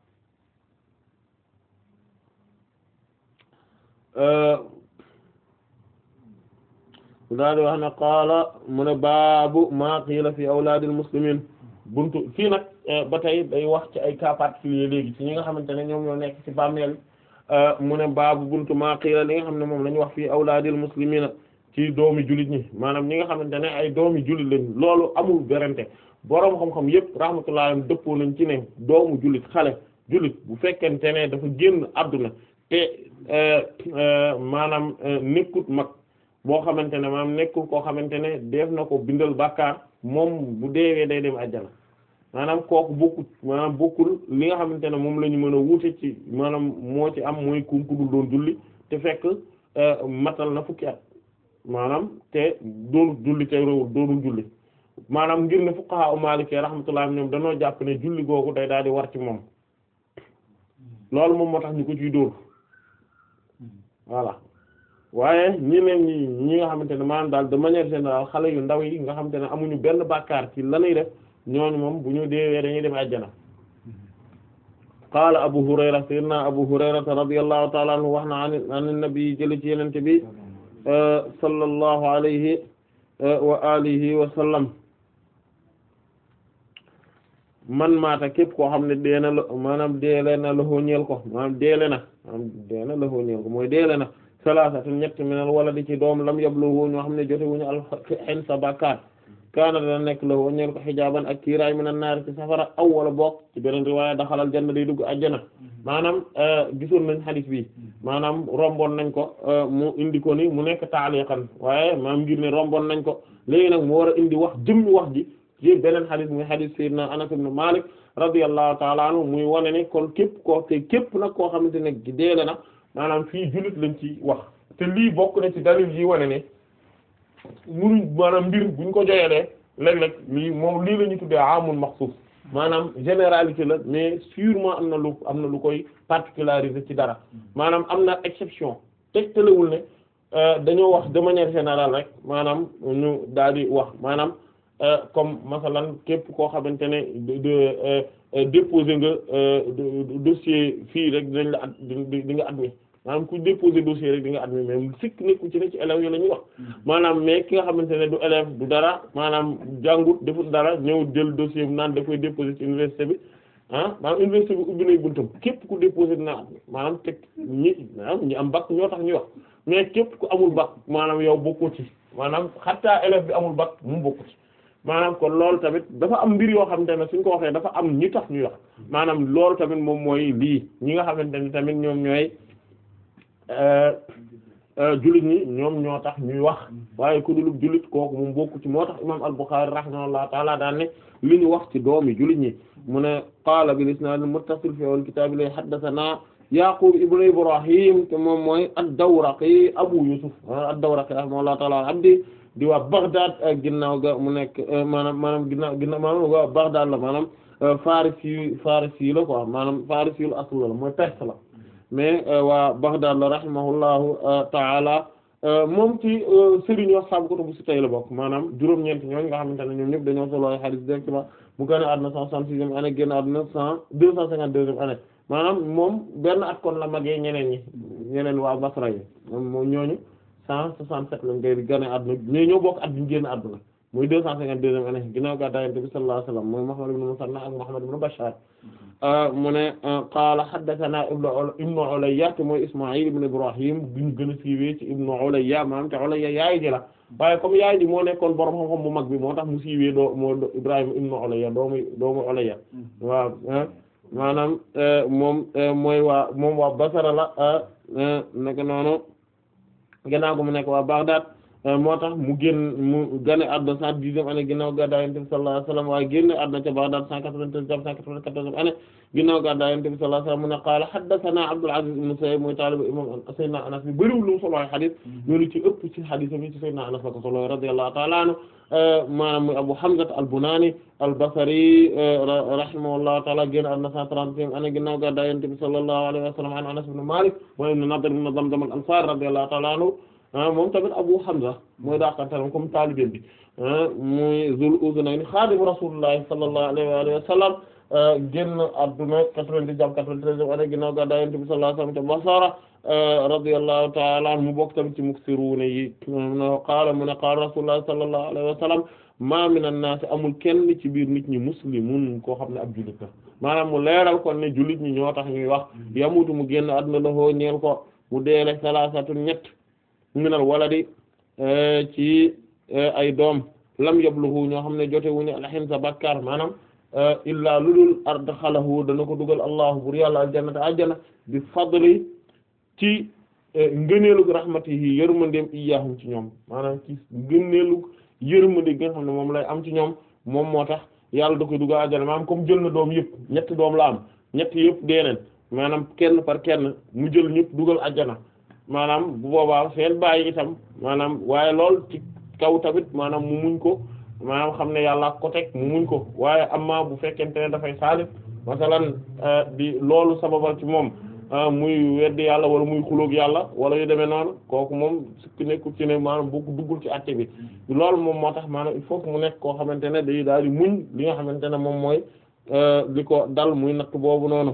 daal di wax ne qaala mu ne baabu maa qiila fi awlaadil muslimiin buntu fii nag ba tey day wax ci ay cas particulier léegi ci ñi nga xamante ne ñoom ñoo nekk ci bàmmeel mu ne baabu buntu maa qiila li nga xam ne moom la ñu wax fii awlaadil muslimiina ci doomi jullit ñi maanaam ñi nga xamante ne ay doomi jullit lañ loolu amul berante boroom xam-xam yépp rahmatullahi dëppoo nañ ci ne doomu jullit xale jullit bu fekkente ne dafa génn àdduna te maanaam nekkut mag boo xamante ne maanaam nekkul koo xamante ne def na ko bindal bàkkaar moom bu deewee day dem àjjana maanaam kooku bokkut maanaam bokkul li nga xamante ne moom la ñu mën a wuute ci maanaam moo ci am mooy ku ku dul doon julli te fekk matal na fukki at maanaam te doonul julli te réewul doonul julli maanaam ngir ne fuqaha u Maliki rahmatullah ñoom dañoo jàpp ne julli googu day daal di war ci moom loolu moom moo tax ñu ko ciy dóor voilà waaye ñeneen ñi ñi nga xamante ne maanaam daal de manière générale xale yu ndaw yi nga xamante ne amuñu benn bàkkaar ci lanuy def ñooñu moom bu ñu deewee dañuy dem àjjana qaala abu hurayra sayyidina abu hurayrata radiyallahu ta'ala anhu wax na an an nabi jële ci yenente bi sallallahu alayhi wa alihi wa sallam man maata képp koo xam ne deena la maanaam deele na lahoo ñeel ko maanaam deele na maanaam deena lahoo ñeel ko mooy deele na salaasatu ñett minal wala di ci doom lam yabluhu ñoo xam ne jote wuñu al xen sa bàkkaar kaana dana nekk lahoo ñeel ko xijaaban ak kiiraay minan naar ci safara aw wala bokk ci beneen riwaaya daxalal janna day dugg àjjana maanaam gisoon nañ hadith bi maanaam romboon nañ ko mu indi ko ni mu nekk taaliqan waaye maanaam ngir ne romboon nañ ko léegi nag mu war a indi wax jëmmi wax ji ci beneen xadis muy xadis sayyidina Anas ibn Malik radiyallahu ta'ala anhu muy wane ne kon képp koo te képp nag koo xamante ne deele na maanaam fii jullit lañ ci wax te lii bokk na ci dalil yi wane ne munuñ maanaam mbir buñ ko joyelee léeg-léeg lii moom lii la ñu tuddee amul maxsuus maanaam généralité la mais sûrement am na lu am na lu koy particularisé ci dara maanaam am na exception tegtalewul ne dañoo wax de manière générale rek maanaam ñu daal di wax maanaam comme masalan képp koo xamante ne de déposer nga dossier fii rek dinañ la at di nga admis maanaam ku déposer dossier rek di nga admis mais sikk nekku ci ne ci élèves yi la ñuy wax maanaam mais ki nga xamante ne du élève du dara maanaam jàngut defut dara ñëw jël dossier bi naan da koy déposer ci université bi ah maanaam université bi ubbi nay buntam képp ku déposer dina admis maanaam teg ñi maanaam ñi am bac ñoo tax ñuy wax mais képp ku amul bac maanaam yow bokkoo ci maanaam xataa élève bi amul bac mu bokku ci maanaam kon loolu tamit dafa am mbir yoo xamante ne suñ ko waxee dafa am ñi tax ñuy wax maanaam loolu tamit moom mooy lii ñi nga xamante ne tamit ñoom ñooy jullit ñi ñoom ñoo tax ñuy wax waaye ku dulub jullit kooku moom bokku ci moo tax imam al-Bukhari rahimahullahu taala daan ne li ñu wax ci doomi jullit ñi mu ne qaala bil isnaad al muttasil fi al kitaab li haddathana Yaqub ibn Ibrahim te moom mooy ad-Dawraqi Abu Yusuf ad-Dawraqi rahimahullahu ta'ala abdi di waa Baghdad ginnaaw ga mu nekk maanaam maanaam ginnaaw ginnaaw maanaam waa Baghdad la maanaam Farisi Farisi la quoi maanaam Farisi la asl la mooy Perse la mais waa Baghdad la rahimahullahu ta'ala moom ci sëriñ wax saabu kutubu sitta la bokk maanaam juróom-ñeent ñooñu nga xamante ne ñoom ñëpp dañoo solo ay hadith directement mu gën a àdduna cent soixante-sixième année génn àdduna cent deux cent cinquante-deuxième année maanaam moom benn at kon la magee ñeneen ñi ñeneen waa Basra yi moom moom ñooñu cent soixante-sept lañ koy gën a àdduna mais ñoo bokk at bi ñu génn àdduna muy deux cent cinquante-deuxième année ginnaaw gàddaay Yonent bi sallallahu alayhi wasallam mooy Muhammad ibn Musanna ak Muhammad ibn Bashar mu ne qaala haddathana ibnu Ulayya te mooy Isma'il ibn Ibrahim biñu gën a siiwee ci ibnu Ulayya maanaam te Ulayya yaay ji la waaye comme yaay ji moo nekkoon borom xam-xam bu mag bi moo tax mu siiwee doo moo Ibrahim ibnu Ulayya doomu doomu Ulayya waaw maanaam moom mooy waa moom waa Basra la naka noonu gannaaw gu mu nekk waa Baghdad moo tax mu génn mu gane àdduna cent dixième année ginnaaw gàddaay Yonent bi sallallahu alayhi wasallam waaye génn àdduna ca Baghdad cent quatre-vingt-treize jàpp cent quatre-vingt-quatorzième année ginnaaw gàddaay Yonent bi sallallahu alayhi wasallam mu ne qaala haddathana Abdul Aziz ibn Suhayb mooy taalibu imam Sayyidina Anas bi bëriwul lu mu solo ay xadis ñoonu ci ëpp ci xadis yi ci Sayyidina Anas la ko solo radiyallahu ta'ala anhu maanaam muy Abu Hamza al-Bunani al-Basri rahimahullahu ta'ala génn àdduna cent trentième année ginnaaw gàddaay Yonent bi sallallahu alayhi wasallam an Anas ibn Malik mooy ibn Nadr ibn Damdam al-Ansari radiyallahu ta'ala anhu moom tamit Abu Hamza mooy daakantaram comme taalibe bi muy Zul Uzunayn xaadimu Rasuulullahi sallallahu alayhi wa alihi wa sallam génn àdduna quatre-vingt-dix jàpp quatre-vingt-treizième année ginnaaw gàddaay Yonent bi sallallahu alayhi wa sallam te Basra radiyallahu ta'ala anhu mu bokk tamit ci muksiruuna yi qaala mu ne qaala Rasuulullahi sallallahu alayhi wa sallam ma min an-naas amul kenn ci biir nit ñi muslimun koo xam ne ab jullit la maanaam mu leeral kon ne jullit ñi ñoo tax ñuy wax yamutu mu génn àdduna la hoo ñeel ko mu deele salaasatun ñett minal waladi ci ay doom lam yabluhu ñoo xam ne jote wuñu alxin sa bakkar maanaam illaa lu dul adxalahu dana ko dugal allahu bur yàlla aljannata aljana bi fadli ci ngëneelug rahmatihi yërmandeem iyaahum ci ñoom maanaam ci ngëneelug yërmande gi nga xam ne moom lay am ci ñoom moom moo tax yàlla da koy dugal aljana maanaam comme jël na doom yëpp ñetti doom la am ñetti yëpp deeneen maanaam kenn par kenn mu jël ñëpp dugal aljana maanaam bu boobaa seen bàyyi itam maanaam waaye lool ci kaw tamit maanaam mu muñ ko maanaam xam ne yàlla ko teg mu muñ ko waaye amma bu fekkente ne dafay saalif masalan di loolu sababal ci moom muy weddi yàlla wala muy xuloog yàlla wala yu demee noonu kooku moom sukki nekkul ci ne maanaam boo ko duggul ci àtte bi loolu moom moo tax maanaam il faut que mu nekk koo xamante ne day daal di muñ li nga xamante ne moom mooy li ko dal muy natt boobu noonu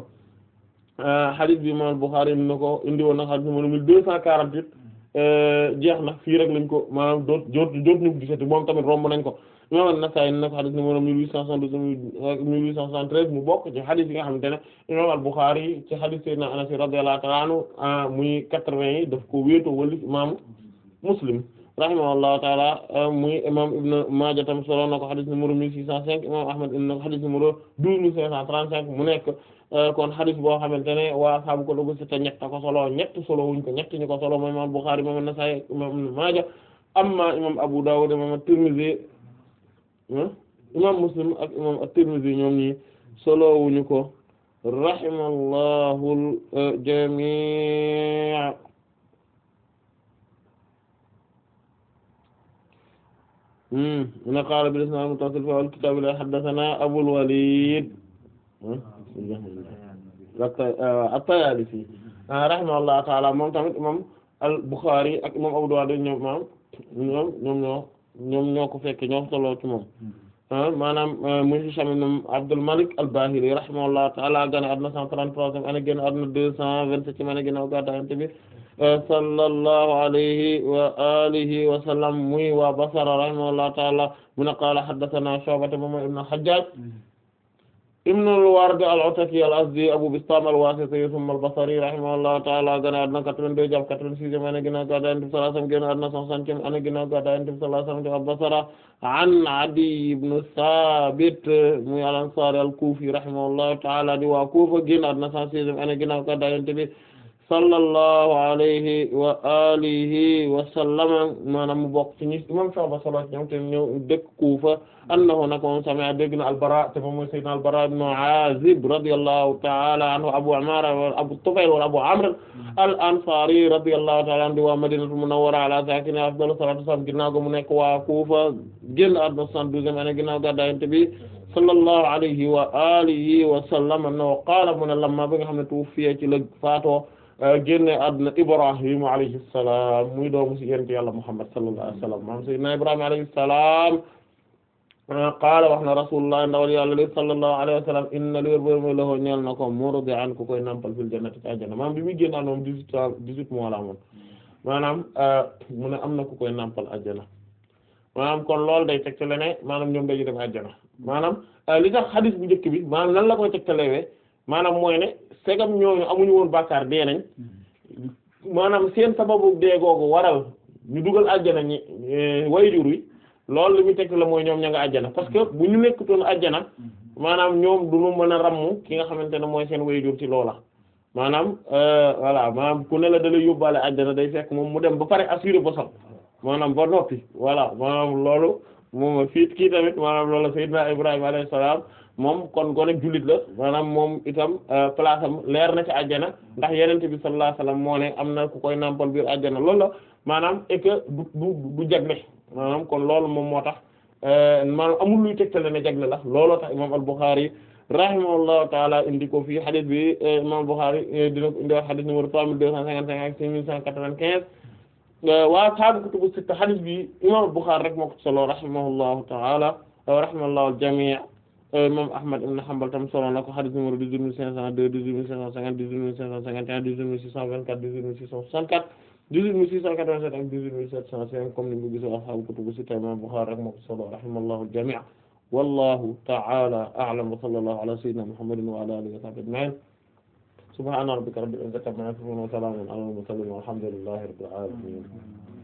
hadith bi imam Bukhari indi na ko indi woon na hadith numéro mille deux cent quarante-huit jeex na fii rek lañ ko maanaam doot doot doot ñu gisati moom tamit romb nañ ko imam An-Nasa'i indi na ko hadith numéro mille huit cent soixante-douze mille huit cent soixante-treize mu bokk ci hadith yi nga xamante ne imam Al-Bukhari ci hadith Sayyidina Anas radiyallahu ta'ala anhu muy quatre-vingts yi daf ko wéetoo wala imam Muslim rahimahullahu ta'ala muy imam Ibn Maaja tam solo na ko hadith numéro mille six cent cinq imam Ahmad indi na ko hadith numéro douze mille cinq cent trente-cinq mu nekk kon hadith boo xamante ne waa saabu ko dogu sita ñett ko solo ñett solo wuñ ko ñett ñu ko solo mooy imam Bukhari imam An-Nasa'i imam Ibn Maaja amma imam Abu Dawud imam At-Tirmidhi imam Muslim ak imam At-Tirmidhi ñoom ñi solo wuñu ko rahimallahu al-jami' na qaala bil isnaad al-muttasil fi al-kitaab la haddathana Abul Walid at-Tayaalisi rahimahullahu ta'ala moom tamit imam al-Bukhari ak imam Abu Dawud ñoom maam ñoom ñoom ñoo ñoom ñoo ko fekk ñoo solo ci moom maanaam muy Hisham ibn Abdul Malik al-Bahili rahimahullahu ta'ala gane àdduna cent trente-troisième année génn àdduna deux cent vingt-septième année ginnaaw gàddaay Yonent bi sallallahu alayhi wa alihi wa sallam muy waa Basra rahimahullahu ta'ala mu ne qaala haddathana Shu'ba moom ibn al-Hajjaj ibn al-Ward al-Ataki al-Azdi Abu Bistam al-Wasiti thumma al-Basri rahimahullahu ta'ala gane àdduna quatre-vingt-deux jàpp quatre-vingt-sixième année ginnaaw gàddaay Yonent bi sallallahu alayhi wa sallam génn àdduna cent soixantième année ginnaaw gàddaay Yonent bi sallallahu alayhi wa sallam Basra an Adi ibn Sabit muy al-Ansari al-Kufi rahimahullahu ta'ala di waa Kufa génn àdduna cent sixième année ginnaaw gàddaay Yonent bi sallallahu alayhi wa alihi wa sallama maanaam mu bokk ci ñi imam Shu'ba solo ci ñoom te ñëw dëkk Kufa annahu nag moom sami'a dégg na al-Bara te moom mooy sayyidina al-Bara ibn Azib radiyallahu ta'ala anhu Abu Umara wala Abu Tufayl wala Abu Amr al-Ansari radiyallahu ta'ala anhu wa Madinatul Munawwara ala sakiniha afdalu salatu wassalam ginnaaw ga mu nekk waa Kufa génn àdduna soixante-douzième année ginnaaw gàddaay Yonent bi sallallahu alayhi wa alihi wa sallam no qaala mu ne lamma bi nga xam ne tuwuffiya ci la faatoo génne àdduna Ibrahim alayhi salaam muy doomu ci yonent Yàlla Muhammad sallallahu alayhi wa sallam maam sayyidina Ibrahim alayhi salaam qaala wax na rasulullah ndawal Yàlla li sallallahu alayhi wa sallam inna li wér bërma loxoo ñeel na ko murdi'an ku koy nampal fil jannati ci àjjana maam bi muy génn àdduna moom dix-huit ans dix-huit mois la amoon maanaam mu ne am na ku koy nampal àjjana maanaam kon loolu day tegtale ne maanaam ñoom dañuy dem àjjana maanaam li tax xadis bu njëkk bi maanaam nan la koy tegtalewee maanaam mooy ne segam ñooñu amuñu woon bàkkaar dee nañ maanaam seen sababu dee googu waral ñu dugal àjjana ñi wayjur wi loolu li muy tegtale mooy ñoom ña nga àjjana parce que bu ñu nekkutoon àjjana maanaam ñoom du ñu mën a ràmm ki nga xamante ne mooy seen wayjur ci loola maanaam voilà maanaam ku ne la da lay yóbbaale àjjana day fekk moom mu dem ba pare assuré bosam maanaam ba noppi voilà maanaam loolu moom fii kii tamit maanaam loolu Seydina Ibrahima alayhi salaam moom kon gone jullit la maanaam moom itam place am leer na ci àjjana ndax yenente bi sallallahu alayhi wasallam moo ne am na ku koy nampal biir àjjana loolu la maanaam et que du du du jagle maanaam kon loolu moom moo tax maanaam amul luy tegtale ne jagle la looloo tax imam al-Bukhari rahimahullahu taala indi ko fii hadith bi imam al-Bukhari dina ko indi wax hadith numéro trois mille deux cent cinquante-cinq ak six mille cent quatre-vingt-quinze waa saabu kutubu sitta hadith bi imam al-Bukhari rek moo ko solo rahimahullahu taala rahimahullahu al-jami' imam Ahmad ibn Hanbal tam solo na ko hadith numéro dix-huit mille cinq cent deux dix-huit mille cinq cent cinquante dix-huit mille cinq cent cinquante et un dix-huit mille six cent vingt-quatre dix-huit mille six cent soixante-quatre dix-huit mille six cent quatre-vingt-sept ak dix-huit mille sept cent cinq comme ni mu gisoo ashaabu kutubu sitta imam al-Bukhari rek moo ko solo rahimahullahu al-jami' wallahu ta'ala a'lam wa sallallahu ala sayyidina Muhammadin wa ala alihi wa sahbihi ajma'in subhana rabbika rabbil izzati amma yasifun wa salamun ala al-mursalin walhamdulillahi rabbil alamin